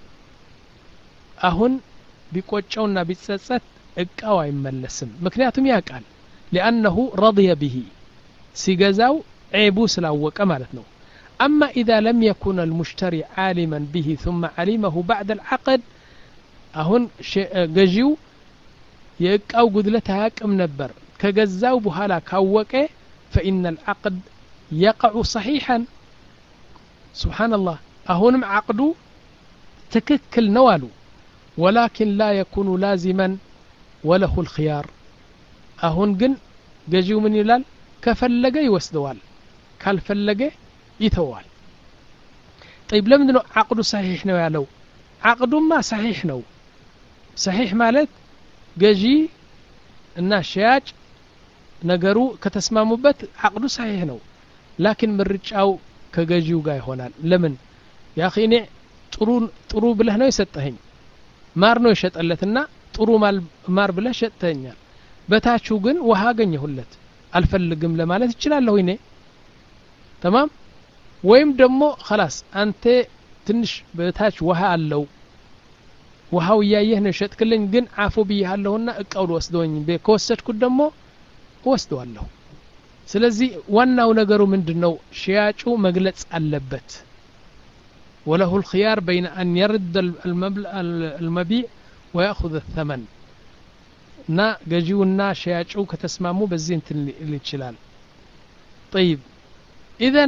Speaker 1: አሁን ቢቆጨውና ቢጸጸት እቃው አይመለስም ምክንያቱም ያውቃል ሊአነሁ ረضየ ብሂ ሲገዛው ዔቡ ስላወቀ ማለት ነው أما إذا لم يكن المشتري عالما به ثم علمه بعد العقد አሁን ገዢው የእቃው ጉድለት አያቅም ነበር ከገዛው በኋላ ካወቀ فإن العقد يقع صحيحا سبحان الله አሁንም عقዱ ትክክል ነው አሉ ولكن لا يكون لازما وله الخيار አሁን ግን ገዢው ምን ይላል ከፈለገ ይወስደዋል ካልፈለገ ይተዋል طيب ለምንድ ነው عقዱ صحيح ነው ያለው عقዱማ صحيح ነው ሰሒሕ ማለት ገዢ እና ሸያጭ ነገሩ ከተስማሙበት አቅዱ ሰሒሕ ነው ላኪን ምርጫው ከገዢው ጋር ይሆናል ለምን ያ እኔ ጥሩ ጥሩ ብለህ ነው የሰጠኸኝ ማር ነው የሸጠለትና ጥሩ ማር ብለህ ሸጥተኛል በታቹ ግን ውሃ አገኘሁለት አልፈልግም ለማለት ይችላለሁ እኔ ተማም ወይም ደግሞ ከላስ አንተ ትንሽ በታች ውሃ አለው ውሃው እያየህ ነው የሸጥክልኝ ግን አፎ ብያለሁና እቃው ልወስደውኝ ከወሰድኩት ደግሞ እወስደዋለሁ ስለዚህ ዋናው ነገሩ ምንድን ነው ሽያጩ መግለጽ አለበት وله الخيار بين أن يرد المبيع ويأخذ الثمن نا جيونا شياچو كتسمامو بزين الاتشلال طيب إذا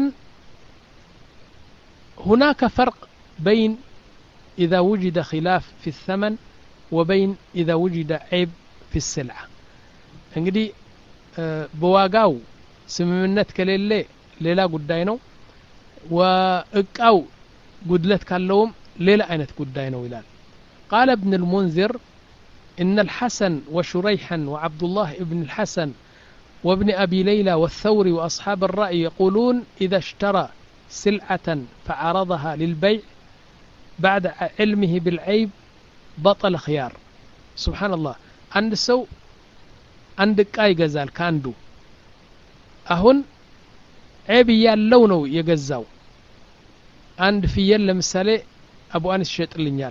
Speaker 1: هناك فرق بين إذا وجد خلاف في الثمن وبين إذا وجد عيب في السلعة እንግዲህ በዋጋው ስምምነት ከሌለ ሌላ ጉዳይ ነው ወእቃው ጉድለት ካለውም ሌላ አይነት ጉዳይ ነው ይላል قال ابن المنذر إن الحسن وشريحا وعبد الله ابن الحسن وابن أبي ليلى والثوري وأصحاب الرأي يقولون إذا اشترى سلعة فعرضها للبيع بعد علمه بالعيب بطل خيار سبحان الله عند سو عند قاي جزال كاندو أهون عيب ያለው ነው የገዛው አንድ ፍየል ለምሳሌ አቡ አኒስ ይሸጥልኛል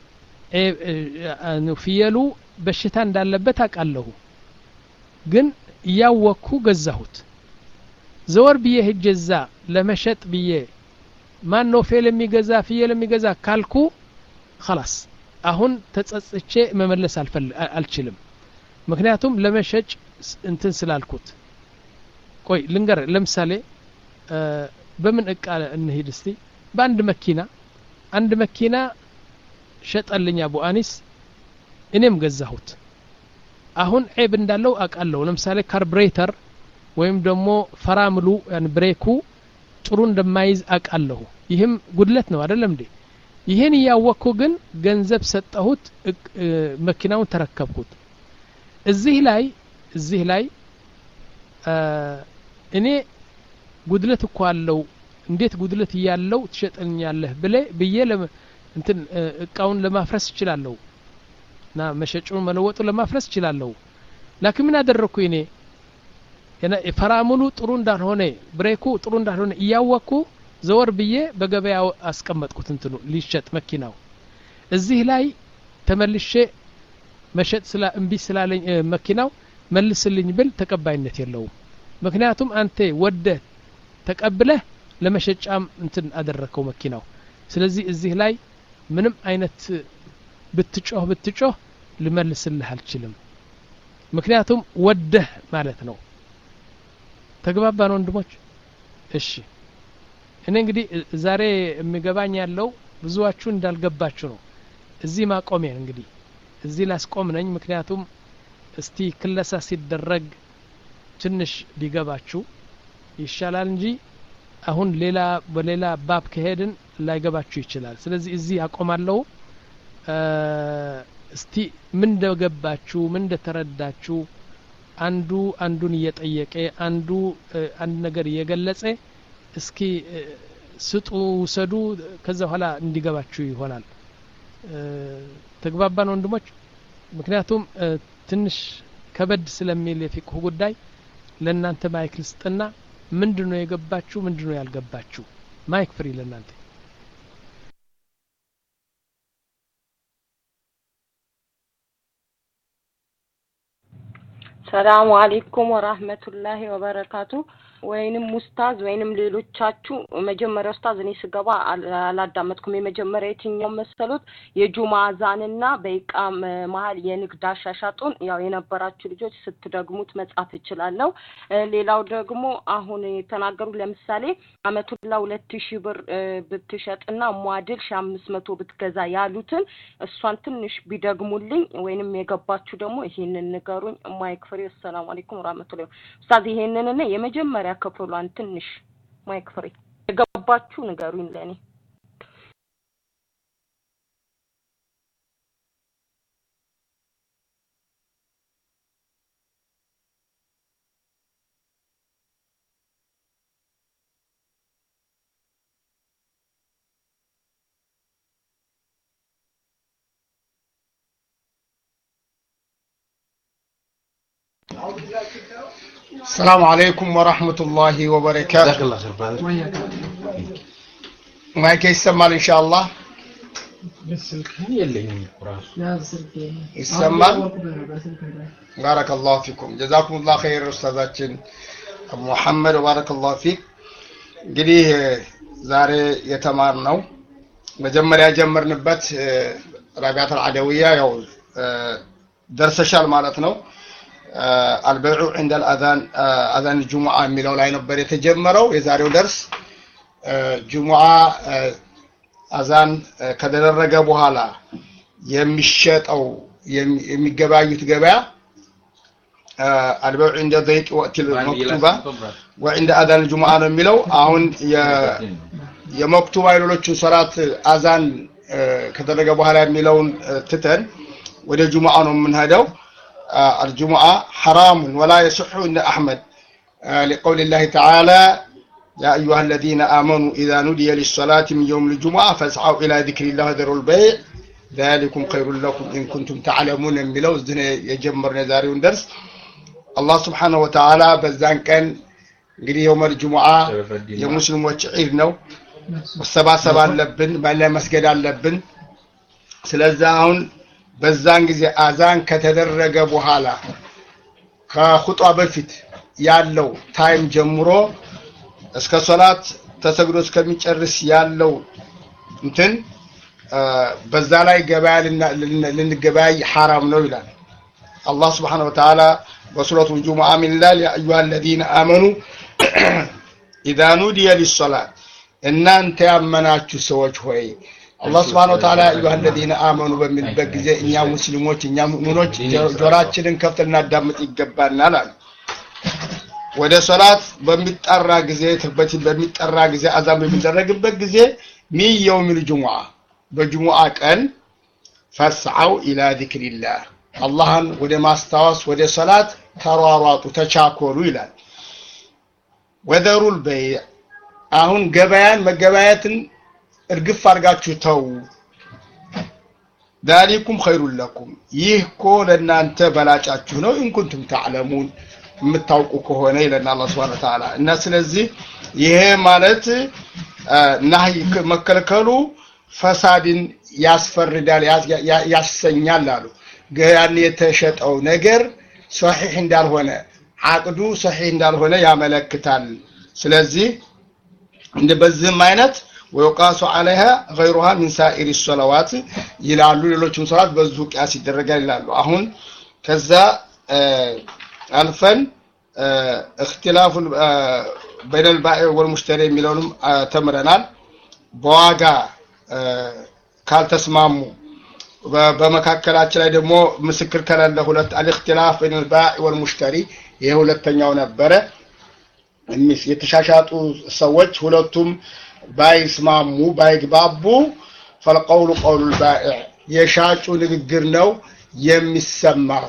Speaker 1: ፍየሉ በሽታ እንዳለበት አውቃለሁ ግን እያወቅኩ ገዛሁት ዘወር ብዬ ሄጄ እዛ ለመሸጥ ብዬ ማን ነው ፌል የሚገዛ ፍየል የሚገዛ ካልኩ خلاص አሁን ተጸጽቼ መመለስ አልችልም ምክንያቱም ለመሸጭ እንትን ስላልኩት ቆይ ልንገር ለምሳሌ በምን እቃ እንሂድ እስቲ በአንድ መኪና አንድ መኪና ሸጠልኝ አቡ አኒስ እኔም ገዛሁት አሁን ዔብ እንዳለው አውቃለሁ ለምሳሌ ካርብሬተር ወይም ደግሞ ፈራምሉ ብሬኩ ጥሩ እንደማይዝ አውቃለሁ ይህም ጉድለት ነው አይደለም እንዴ ይህን እያወቅኩ ግን ገንዘብ ሰጠሁት መኪናውን ተረከብኩት እዚህ ላይ እዚህ ላይ እኔ ጉድለት እኮ አለው እንዴት ጉድለት እያለው ትሸጠልኛለህ ብለ ብዬ እንትን እቃውን ለማፍረስ እችላለሁ እና መሸጩን መለወጡ ለማፍረስ እችላለሁ ላኪን ምን አደረግኩ እኔ ፈራሙሉ ጥሩ እንዳልሆነ ብሬኩ ጥሩ እንዳልሆነ እያወቅኩ ዘወር ብዬ በገበያ አስቀመጥኩት እንትኑ ሊሸጥ መኪናው እዚህ ላይ ተመልሼ መሸጥ ስላ እምቢ ስላለኝ መኪናው መልስልኝ ብል ተቀባይነት የለውም ምክንያቱም አንተ ወደህ ተቀብለህ ለመሸጫም እንትን አደረግከው መኪናው ስለዚህ እዚህ ላይ ምንም አይነት ብትጮህ ብትጮህ ልመልስልህ አልችልም ምክንያቱም ወደህ ማለት ነው ተግባባን ወንድሞች እሺ እኔ እንግዲህ ዛሬ የሚገባኝ ያለው ብዙዋችሁ እንዳልገባችሁ ነው እዚህ ማቆሜን እንግዲህ እዚህ ላስቆም ነኝ ምክንያቱም እስቲ ክለሳ ሲደረግ ትንሽ ቢገባችሁ ይሻላል እንጂ አሁን ሌላ በሌላ ባብ ከሄድን ላይገባችሁ ይችላል ስለዚህ እዚህ አቆማለሁ እስቲ ምን እንደገባችሁ ምን እንደተረዳችሁ አንዱ አንዱን እየጠየቀ አንዱ አንድ ነገር እየገለጸ እስኪ ስጡ ውሰዱ ከዛ በኋላ እንዲገባችሁ ይሆናል ተግባባን ወንድሞች ምክንያቱም ትንሽ ከበድ ስለሚል የፊቅሁ ጉዳይ ለእናንተ ማይክ ልስጥና ምንድን ነው የገባችሁ ምንድን ነው ያልገባችሁ ማይክ ፍሪ ለእናንተ
Speaker 5: ሰላሙ አሌይኩም ወራህመቱላሂ ወበረካቱ ወይንም ኡስታዝ ወይንም ሌሎቻችሁ መጀመሪያ ኡስታዝ እኔ ስገባ አላዳመጥኩም የመጀመሪያ የትኛው መሰሉት የጁማ አዛንና በኢቃ መሀል የንግድ አሻሻጡን ያው የነበራችሁ ልጆች ስትደግሙት መጻፍ እችላለሁ ሌላው ደግሞ አሁን የተናገሩ ለምሳሌ አመቱላ ሁለት ሺህ ብር ብትሸጥና ሟድል ሺ አምስት መቶ ብትገዛ ያሉትን እሷን ትንሽ ቢደግሙልኝ ወይንም የገባችሁ ደግሞ ይሄንን ንገሩኝ ማይክ ፍሬ አሰላሙ አለይኩም ወራህመቱላሂ ኡስታዝ ይሄንን የመጀመሪያ ክፍሏን ትንሽ ማይክ ፍሬ የገባችሁ ንገሩኝ ለእኔ
Speaker 3: السلام عليكم ورحمة الله وبركاته ማይክ ይሰማል ኢንሻአላህ
Speaker 6: ስልክህን የለኝም እኮ ራሱ
Speaker 3: ይሰማል ባረከላሁ ፊኩም ጀዛኩሙላህ ኸይር ኡስታዛችን አቡ መሐመድ ወባረከላሁ ፊክ እንግዲህ ዛሬ የተማርነው መጀመሪያ የጀመርንበት ረቢዓት አልዓደውያ ያው ደርሰሻል ማለት ነው አልበይዑ ዕንደ አልአዛን አዛን ጁሙዓ የሚለው ላይ ነበር የተጀመረው የዛሬው ደርስ ጁሙዓ አዛን ከተደረገ በኋላ የሚሸጠው የሚገበያዩት ገበያ አልበይዑ ዕንደ ዘይቅ ወቅት መክቱባ ወዕንደ አዛን ጁሙዓ ነው የሚለው አሁን የመክቱባ የሌሎቹን ሰላት አዛን ከተደረገ በኋላ የሚለውን ትተን ወደ ጁሙዓ ነው የምንሄደው الجمعة حرام ولا يصح عند أحمد لقول الله تعالى يا أيها الذين آمنوا إذا نودي للصلاة من يوم الجمعة فاسعوا إلى ذكر الله وذروا البيع ذلكم خير لكم إن كنتم تعلمون የሚለው እዚህ የጀመርነው የዛሬውን ደርስ አላህ ስብሓነሁ ወተዓላ በዛን ቀን እንግዲህ የውመል ጁሙዓ የሙስሊሞች ዒድ ነው መሰባሰብ አለብን መለ መስገድ አለብን ስለዚህ አሁን በዛን ጊዜ አዛን ከተደረገ በኋላ ከኹጧ በፊት ያለው ታይም ጀምሮ እስከ ሶላት ተሰግዶ እስከሚጨርስ ያለው እንትን በዛ ላይ ገበያ ልንገበያይ ሐራም ነው ይላል አላህ ስብሓን ወተዓላ በሱረቱ ጁሙዓ ምን ይላል ያ አዩሃ አለዚነ አመኑ ኢዛ ኑዲየ ሊሶላት እናንተ ያመናችሁ ሰዎች ሆይ አላህ ስብሓን ወተዓላ አዩሃ አለዚነ አመኑ በሚልበት ጊዜ እኛ ሙስሊሞች እኛ ሙእሚኖች ጆራችንን ከፍት ልናዳምጥ ይገባናል አሉ ወደ ሶላት በሚጠራ ጊዜ በፊት በሚጠራ ጊዜ አዛን በሚደረግበት ጊዜ ሚን የውሚል ጁሙዓ በጁሙዓ ቀን ፈስዐው ኢላ ዚክሪላህ አላህን ወደ ማስታወስ ወደ ሰላት ተሯሯጡ ተቻኮሉ ይላል ወደሩል በይዕ አሁን ገበያን መገበያየትን እርግፍ አድርጋችሁ ተው ዛሊኩም ኸይሩን ለኩም ይህ እኮ ለእናንተ በላጫችሁ ነው ኢንኩንቱም ታዕለሙን የምታውቁ ከሆነ ይለና አላህ ስብሐነ ወተዓላ እና ስለዚህ ይሄ ማለት ናህይ መከልከሉ ፈሳድን ያስፈርዳል ያሰኛል አሉ ያን የተሸጠው ነገር ሰሒሕ እንዳልሆነ አቅዱ ሰሒሕ እንዳልሆነ ያመለክታል ስለዚህ እንደ በዚህም አይነት ወይቃሱ አለይሃ ገይሩሃ ሚን ሳኢሪ ሰለዋት ይላሉ ሌሎችም ሰላት በዙ ቅያስ ይደረጋል ይላሉ አሁን ከዛ አልፈን እክትላፉ በይነ ልባኢ ወልሙሽተሪ የሚለውንም ተምረናል በዋጋ ካልተስማሙ በመካከላችን ላይ ደግሞ ምስክር ከሌለ ሁለት አልእክትላፍ በይነ ልባኢ ወልሙሽተሪ ይሄ ሁለተኛው ነበረ የተሻሻጡ ሰዎች ሁለቱም ባይስማሙ ባይግባቡ ፈልቀውሉ ቀውሉ ልባኢዕ የሻጩ ንግግር ነው የሚሰማው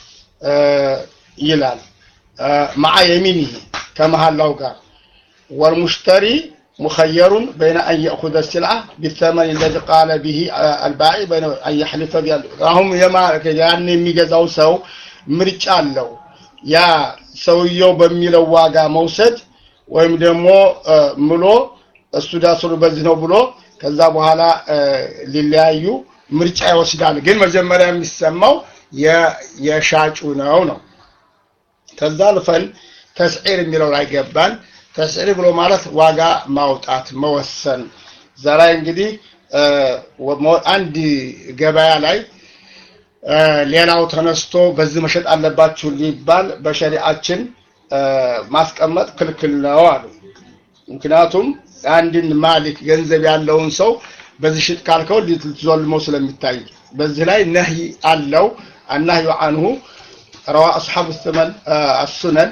Speaker 3: ይላል مع يمينه كمهلاو قال والمشتري مخير بين أن يأخذ السلعة بالثمن الذي قال به البائع بين أن يحلف بها هم يمارك يعني የሚገዛው ሰው ምርጫ አለው ያ ሰውየው በሚለው ዋጋ መውሰድ ወይም ደግሞ ምሎ እሱ ዳስሩ በዚህ ነው ብሎ ከዛ በኋላ ሊለያዩ ምርጫ ይወስዳል ግን መጀመሪያ የሚሰማው የሻጩ ነው ነው ከዛ አልፈን ተስዒር የሚለው ላይ ገባን ተስዒር ብሎ ማለት ዋጋ ማውጣት መወሰን እዛ ላይ እንግዲህ አንድ ገበያ ላይ ሌላው ተነስቶ በዚህ መሸጥ አለባችሁ ሊባል በሸሪአችን ማስቀመጥ ክልክል ነው አሉ ምክንያቱም አንድን ማሊክ ገንዘብ ያለውን ሰው በዚህ ሽጥ ካልከው ልትዞልመው ስለሚታይ በዚህ ላይ ነህይ አለው አናህዩ አንሁ ረዋ አስሓብ ሰመን አሱነን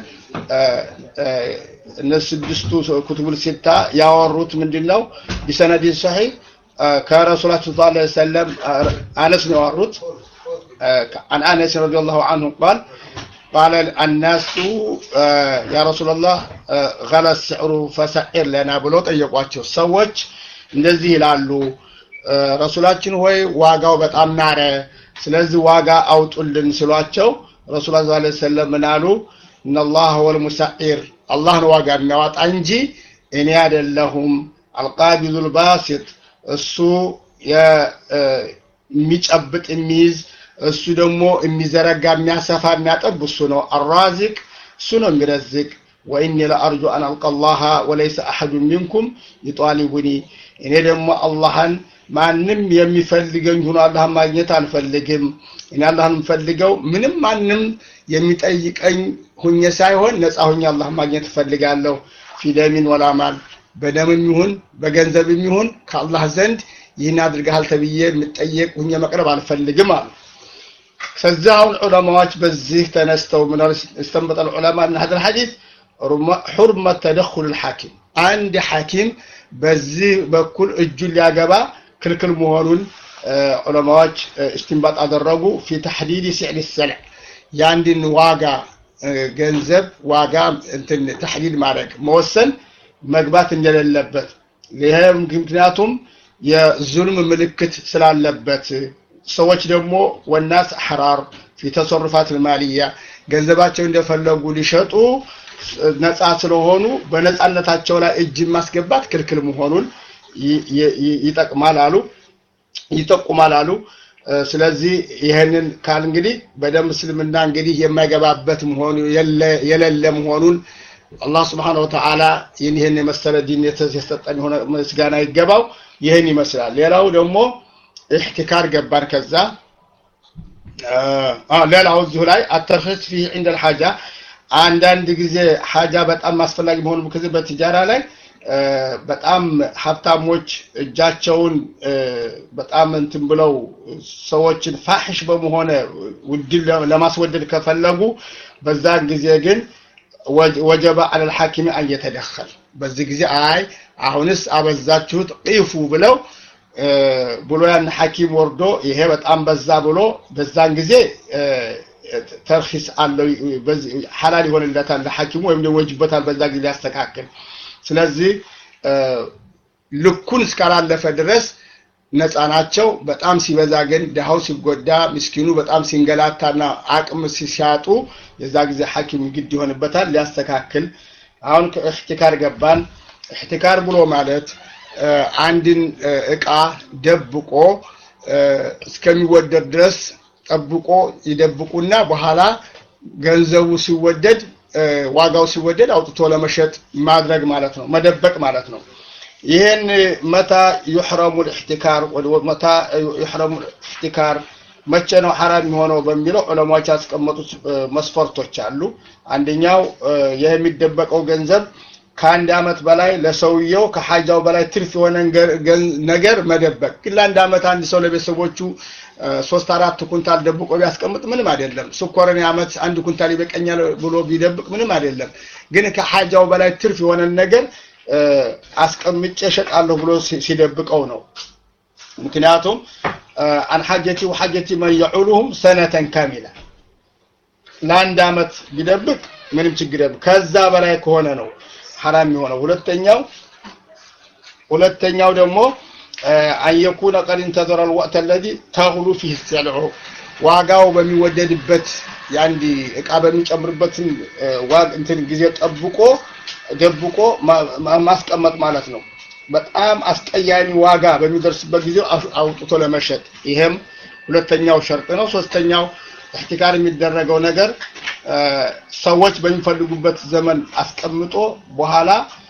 Speaker 3: እነዚህ ስድስቱ ኩቱቡል ሲታ ያወሩት ምንድን ነው ቢሰነዲን ሰሒህ ከረሱላችን ስ ሰለም አነስ ነው ያወሩት عن انس رضي الله عنه قال قال الناس يا رسول الله غلى السعر فسعر لنا ብሎ ጠየቋቸው ሰዎች እንደዚህ ይላሉ ረሱላችን ሆይ ዋጋው በጣም ናረ ስለዚህ ዋጋ አውጡልን ስሏቸው ረሱል ስ ሰለም ምን አሉ እነላህ ወልሙሳዒር አላህ ነው ዋጋ የሚያወጣ እንጂ እኔ አይደለሁም አልቃቢዙ ልባሲጥ እሱ የሚጨብጥ የሚይዝ እሱ ደግሞ የሚዘረጋ የሚያሰፋ የሚያጠብ እሱ ነው አራዚቅ እሱ ነው የሚረዝቅ ወኢኒ ለአርጁ አን አልቀ ላሃ ወለይሰ አሐዱ ሚንኩም ይጧሊቡኒ እኔ ደግሞ አላህን ማንም የሚፈልገኝ ሆኖ አላህን ማግኘት አልፈልግም እኔ አላህን የምፈልገው ምንም ማንም የሚጠይቀኝ ሁኜ ሳይሆን ነፃ ሁኜ አላህን ማግኘት እፈልጋለሁ ፊደሚን ወላማል በደምም ይሁን በገንዘብም ይሁን ከአላህ ዘንድ ይህን አድርገሃል ተብዬ የምጠየቅ ሁኜ መቅረብ አልፈልግም አሉ ከዛ አሁን ዑለማዎች በዚህ ተነስተው ምን استنبط العلماء من هذا الحديث حرمة تدخل الحاكم አንድ ሐኪም በዚህ በኩል እጁን ሊያገባ ክልክል መሆኑን ዑለማዎች እስትንባጥ አደረጉ ፊ ተሕዲድ ሲዕር ሰልዕ የአንድን ዋጋ ገንዘብ ዋጋ እንትን ተሕዲድ ማድረግ መወሰን መግባት እንደሌለበት ይሄ ምክንያቱም የዙልም ምልክት ስላለበት ሰዎች ደግሞ ወናስ አሕራር ፊ ተሰሩፋት ልማልያ ገንዘባቸው እንደፈለጉ ሊሸጡ ነፃ ስለሆኑ በነፃነታቸው ላይ እጅ ማስገባት ክልክል መሆኑን ይጠቅማል አሉ ይጠቁማል አሉ ስለዚህ ይህንን ካል እንግዲህ በደም እስልምና እንግዲህ የማይገባበት መሆኑ የሌለ መሆኑን አላህ ስብሓን ወተዓላ ይህን ይህን የመሰለ ዲን የሰጠን የሆነ ምስጋና ይገባው ይህን ይመስላል ሌላው ደግሞ احتكار ገባን ከዛ ሌላው እዚሁ ላይ አተርክስ ፊህ ዕንደ ልሓጃ አንዳንድ ጊዜ ሀጃ በጣም አስፈላጊ መሆኑ ጊዜ በትጃራ ላይ በጣም ሀብታሞች እጃቸውን በጣም እንትን ብለው ሰዎችን ፋሕሽ በመሆነ ውድን ለማስወደድ ከፈለጉ በዛን ጊዜ ግን ወጀበ አለል ሐኪም አን የተደኸል በዚህ ጊዜ አይ አሁንስ አበዛችሁት ቂፉ ብለው ብሎ ያን ሐኪም ወርዶ ይሄ በጣም በዛ ብሎ በዛን ጊዜ ተርኺስ አለው ሐላል ይሆንለታል ለሐኪሙ ወይም ደግሞ ወጅበታል በዛ ጊዜ ያስተካክል ስለዚህ ልኩን እስካላለፈ ድረስ ነፃ ናቸው በጣም ሲበዛ ግን ድሃው ሲጎዳ ምስኪኑ በጣም ሲንገላታና አቅም ሲያጡ የዛ ጊዜ ሐኪም ግድ ይሆንበታል ሊያስተካክል አሁን ከእሕቲካር ገባን እሕቲካር ብሎ ማለት አንድን እቃ ደብቆ እስከሚወደድ ድረስ ጠብቆ ይደብቁና በኋላ ገንዘቡ ሲወደድ ዋጋው ሲወደድ አውጥቶ ለመሸጥ ማድረግ ማለት ነው መደበቅ ማለት ነው ይህን መታ ዩሕረሙ ልእሕቲካር መታ ዩሕረሙ ልእሕቲካር መቼ ነው ሐራም የሚሆነው በሚለው ዑለማዎች ያስቀመጡት መስፈርቶች አሉ አንደኛው ይህ የሚደበቀው ገንዘብ ከአንድ አመት በላይ ለሰውየው ከሐጃው በላይ ትርፍ የሆነ ነገር መደበቅ ግን ለአንድ አመት አንድ ሰው ለቤተሰቦቹ ሶስት አራት ኩንታል ደብቆ ቢያስቀምጥ ምንም አይደለም ስኮርን አመት አንድ ኩንታል ይበቀኛል ብሎ ቢደብቅ ምንም አይደለም ግን ከሐጃው በላይ ትርፍ የሆነ ነገር አስቀምጬ እሸጣለሁ ብሎ ሲደብቀው ነው ምክንያቱም አን ሐጀቲ ወሐጀቲ መን የዑሉሁም ሰነተን ካሚላ ለአንድ አመት ቢደብቅ ምንም ችግር የለም ከዛ በላይ ከሆነ ነው ሐራም የሆነው ሁለተኛው ሁለተኛው ደግሞ አን የኩነ ቀድ እንተዘረ ልወቅት አለዚ ተግሉ ፊህ ሰልዑ ዋጋው በሚወደድበት የአንድ እቃ በሚጨምርበትን እንትን ጊዜ ጠብቆ ደብቆ ማስቀመጥ ማለት ነው በጣም አስቀያሚ ዋጋ በሚደርስበት ጊዜ አውጥቶ ለመሸጥ ይሄም ሁለተኛው ሸርጥ ነው ሶስተኛው እሕቲካር የሚደረገው ነገር ሰዎች በሚፈልጉበት ዘመን አስቀምጦ በኋላ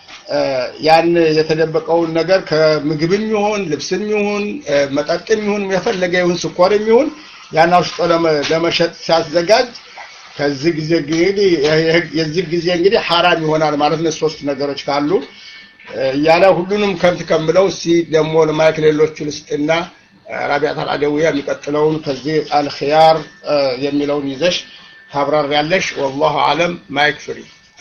Speaker 3: ያን የተደበቀውን ነገር ከምግብም ይሁን ልብስም ይሁን መጠጥም ይሁን የፈለገ ይሁን ስኳርም ይሁን ያን አውሽጦ ለመሸጥ ሲያዘጋጅ ከዚህ ጊዜ እንግዲህ የዚህ ጊዜ እንግዲህ ሐራም ይሆናል ማለት ነው ሶስት ነገሮች ካሉ እያለ ሁሉንም ከንት ከምለው እስቲ ደግሞ ለማይክ ሌሎቹ ልስጥና ራቢያት አልአደዊያ የሚቀጥለውን ከዚህ አልክያር የሚለውን ይዘሽ ታብራር ያለሽ ወላሁ አለም ማይክ ፍሪ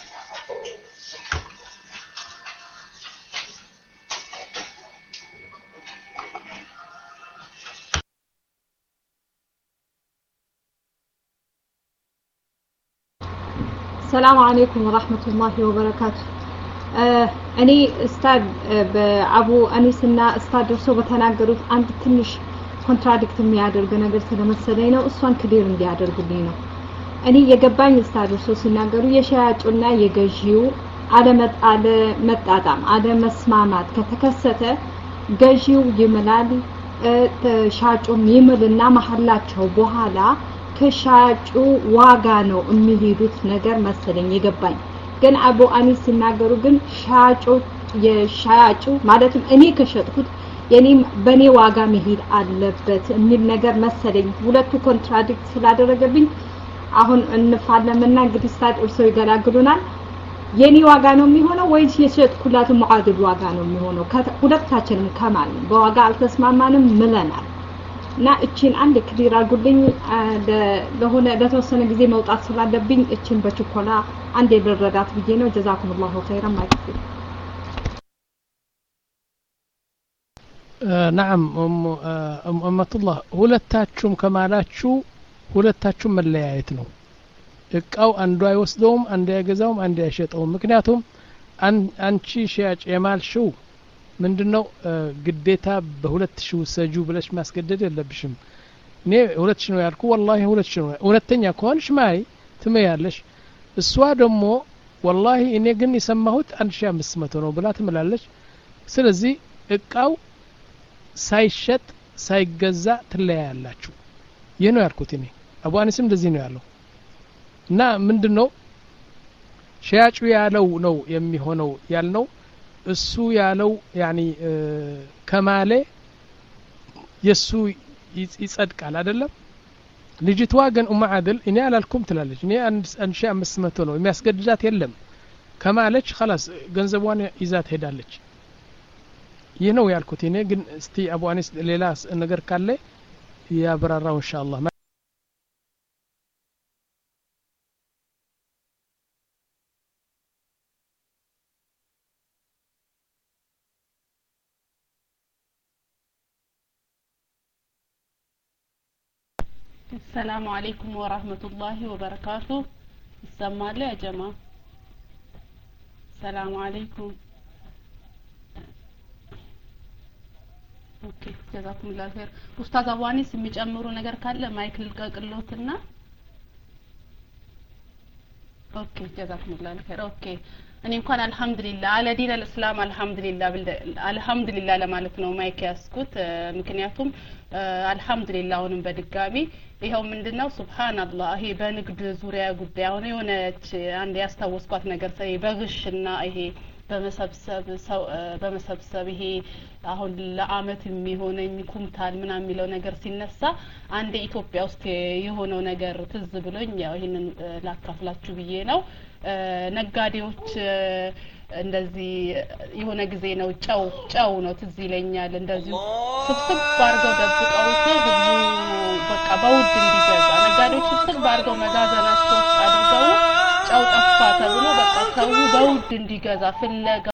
Speaker 4: ሰላም አለይኩም ወራህመቱላሂ ወበረካቱ እኔ እስታድ በአቡ አኒስና እስታድ እርሶ በተናገሩት አንድ ትንሽ ኮንትራዲክት የሚያደርግ ነገር ስለመሰለኝ ነው እሷን ክሊር እንዲያደርጉልኝ ነው እኔ የገባኝ እስታድ እርሶ ሲናገሩ የሸያጩና የገዢው አለመጣጣም፣ አለመስማማት ከተከሰተ ገዢው ይምላል፣ ሻጩም ይምልና መሀላቸው በኋላ ከሻጩ ዋጋ ነው የሚሄዱት ነገር መሰለኝ የገባኝ። ግን አቡ አኒስ ሲናገሩ ግን ሻጩ የሻጩ ማለትም እኔ ከሸጥኩት የኔ በኔ ዋጋ መሄድ አለበት የሚል ነገር መሰለኝ። ሁለቱ ኮንትራዲክት ስላደረገብኝ አሁን እንፋለምና እንግዲህ ስታድ እርሰው ይገላግሉናል። የኔ ዋጋ ነው የሚሆነው ወይስ የሸጥኩላት ሙዓድል ዋጋ ነው የሚሆነው? ሁለታችንም ከማል በዋጋ አልተስማማንም ምለናል። እና እቺን አንድ ክሊር አድርጉልኝ። ለሆነ ለተወሰነ ጊዜ መውጣት ስላለብኝ እቺን በችኮላ አንድ የልረዳት ብዬ ነው። ጀዛኩሙላሁ ኸይረን ማይክፊ
Speaker 1: ናም እመቱላህ ሁለታችሁም ከማላችሁ ሁለታችሁም መለያየት ነው። እቃው አንዱ አይወስደውም፣ አንዱ አይገዛውም፣ አንዱ አይሸጠውም። ምክንያቱም አንቺ ሽያጭ የማልሽው ምንድን ነው ግዴታ በሁለት ሺህ ውሰጁ ብለሽ ማስገደድ የለብሽም። እኔ ሁለት ሺህ ነው ያልኩ፣ ወላሂ ሁለት ሺህ ነው። እውነተኛ ከሆንሽ ማይ ትመያለሽ። እሷ ደግሞ ወላሂ እኔ ግን የሰማሁት አንድ ሺህ አምስት መቶ ነው ብላ ትምላለች። ስለዚህ እቃው ሳይሸጥ ሳይገዛ ትለያያላችሁ። ይህ ነው ያልኩት እኔ። አቡ አኒስም እንደዚህ ነው ያለው እና ምንድን ነው ሸያጩ ያለው ነው የሚሆነው ያልነው እሱ ያለው ያኒ ከማሌ የእሱ ይጸድቃል አይደለም። ልጅቷ ግን ኡማ አድል እኔ አላልኩም ትላለች። እኔ አንድ ሺህ አምስት መቶ ነው የሚያስገድዳት የለም ከማለች ከላስ ገንዘቧን ይዛ ትሄዳለች። ይህ ነው ያልኩት እኔ ግን እስቲ አቡ አኒስ ሌላ ነገር ካለ ያብራራው ኢንሻአላህ
Speaker 7: السلام عليكم ورحمة الله وبركاته ይሰማል ያ ጀማ ሰላም አለይኩም ኦኬ ጀዛኩሙላህ ኸይር ኡስታዝ አዋኒስ የሚጨምሩ ነገር ካለ ማይክ ልቀቅሎትና ኦኬ ጀዛኩሙላህ ኸይር ኦኬ እኔ እንኳን አልহামዱሊላህ አለ ዲን አልእስላም አልহামዱሊላህ አልহামዱሊላህ ለማለት ነው ማይክ ያስኩት ምክንያቱም አልহামዱሊላህ አሁንም በድጋሚ ይኸው ምንድነው ሱብሃንአላህ ይሄ በንግድ ዙሪያ ጉዳይ አሁን የሆነች አንድ ያስታወስኳት ነገር ሰይ በግሽና ይሄ በመሰብሰብ ሰው በመሰብሰብ ይሄ አሁን ለአመት የሚሆነኝ ኩምታል ምናምን የሚለው ነገር ሲነሳ አንድ ኢትዮጵያ ውስጥ የሆነው ነገር ትዝ ብሎኝ ያው ይህንን ላካፍላችሁ ብዬ ነው። ነጋዴዎች እንደዚህ የሆነ ጊዜ ነው ጨው ጨው ነው ትዝ ይለኛል። እንደዚሁ ስብስብ አድርገው ደብቀውት ህዝቡ በቃ በውድ እንዲገዛ ነጋዴዎች ስብስብ አድርገው መጋዘናቸው ውስጥ አድርገው ጨው ጠፋ ተብሎ በቃ ሰው በውድ እንዲገዛ ፍለጋ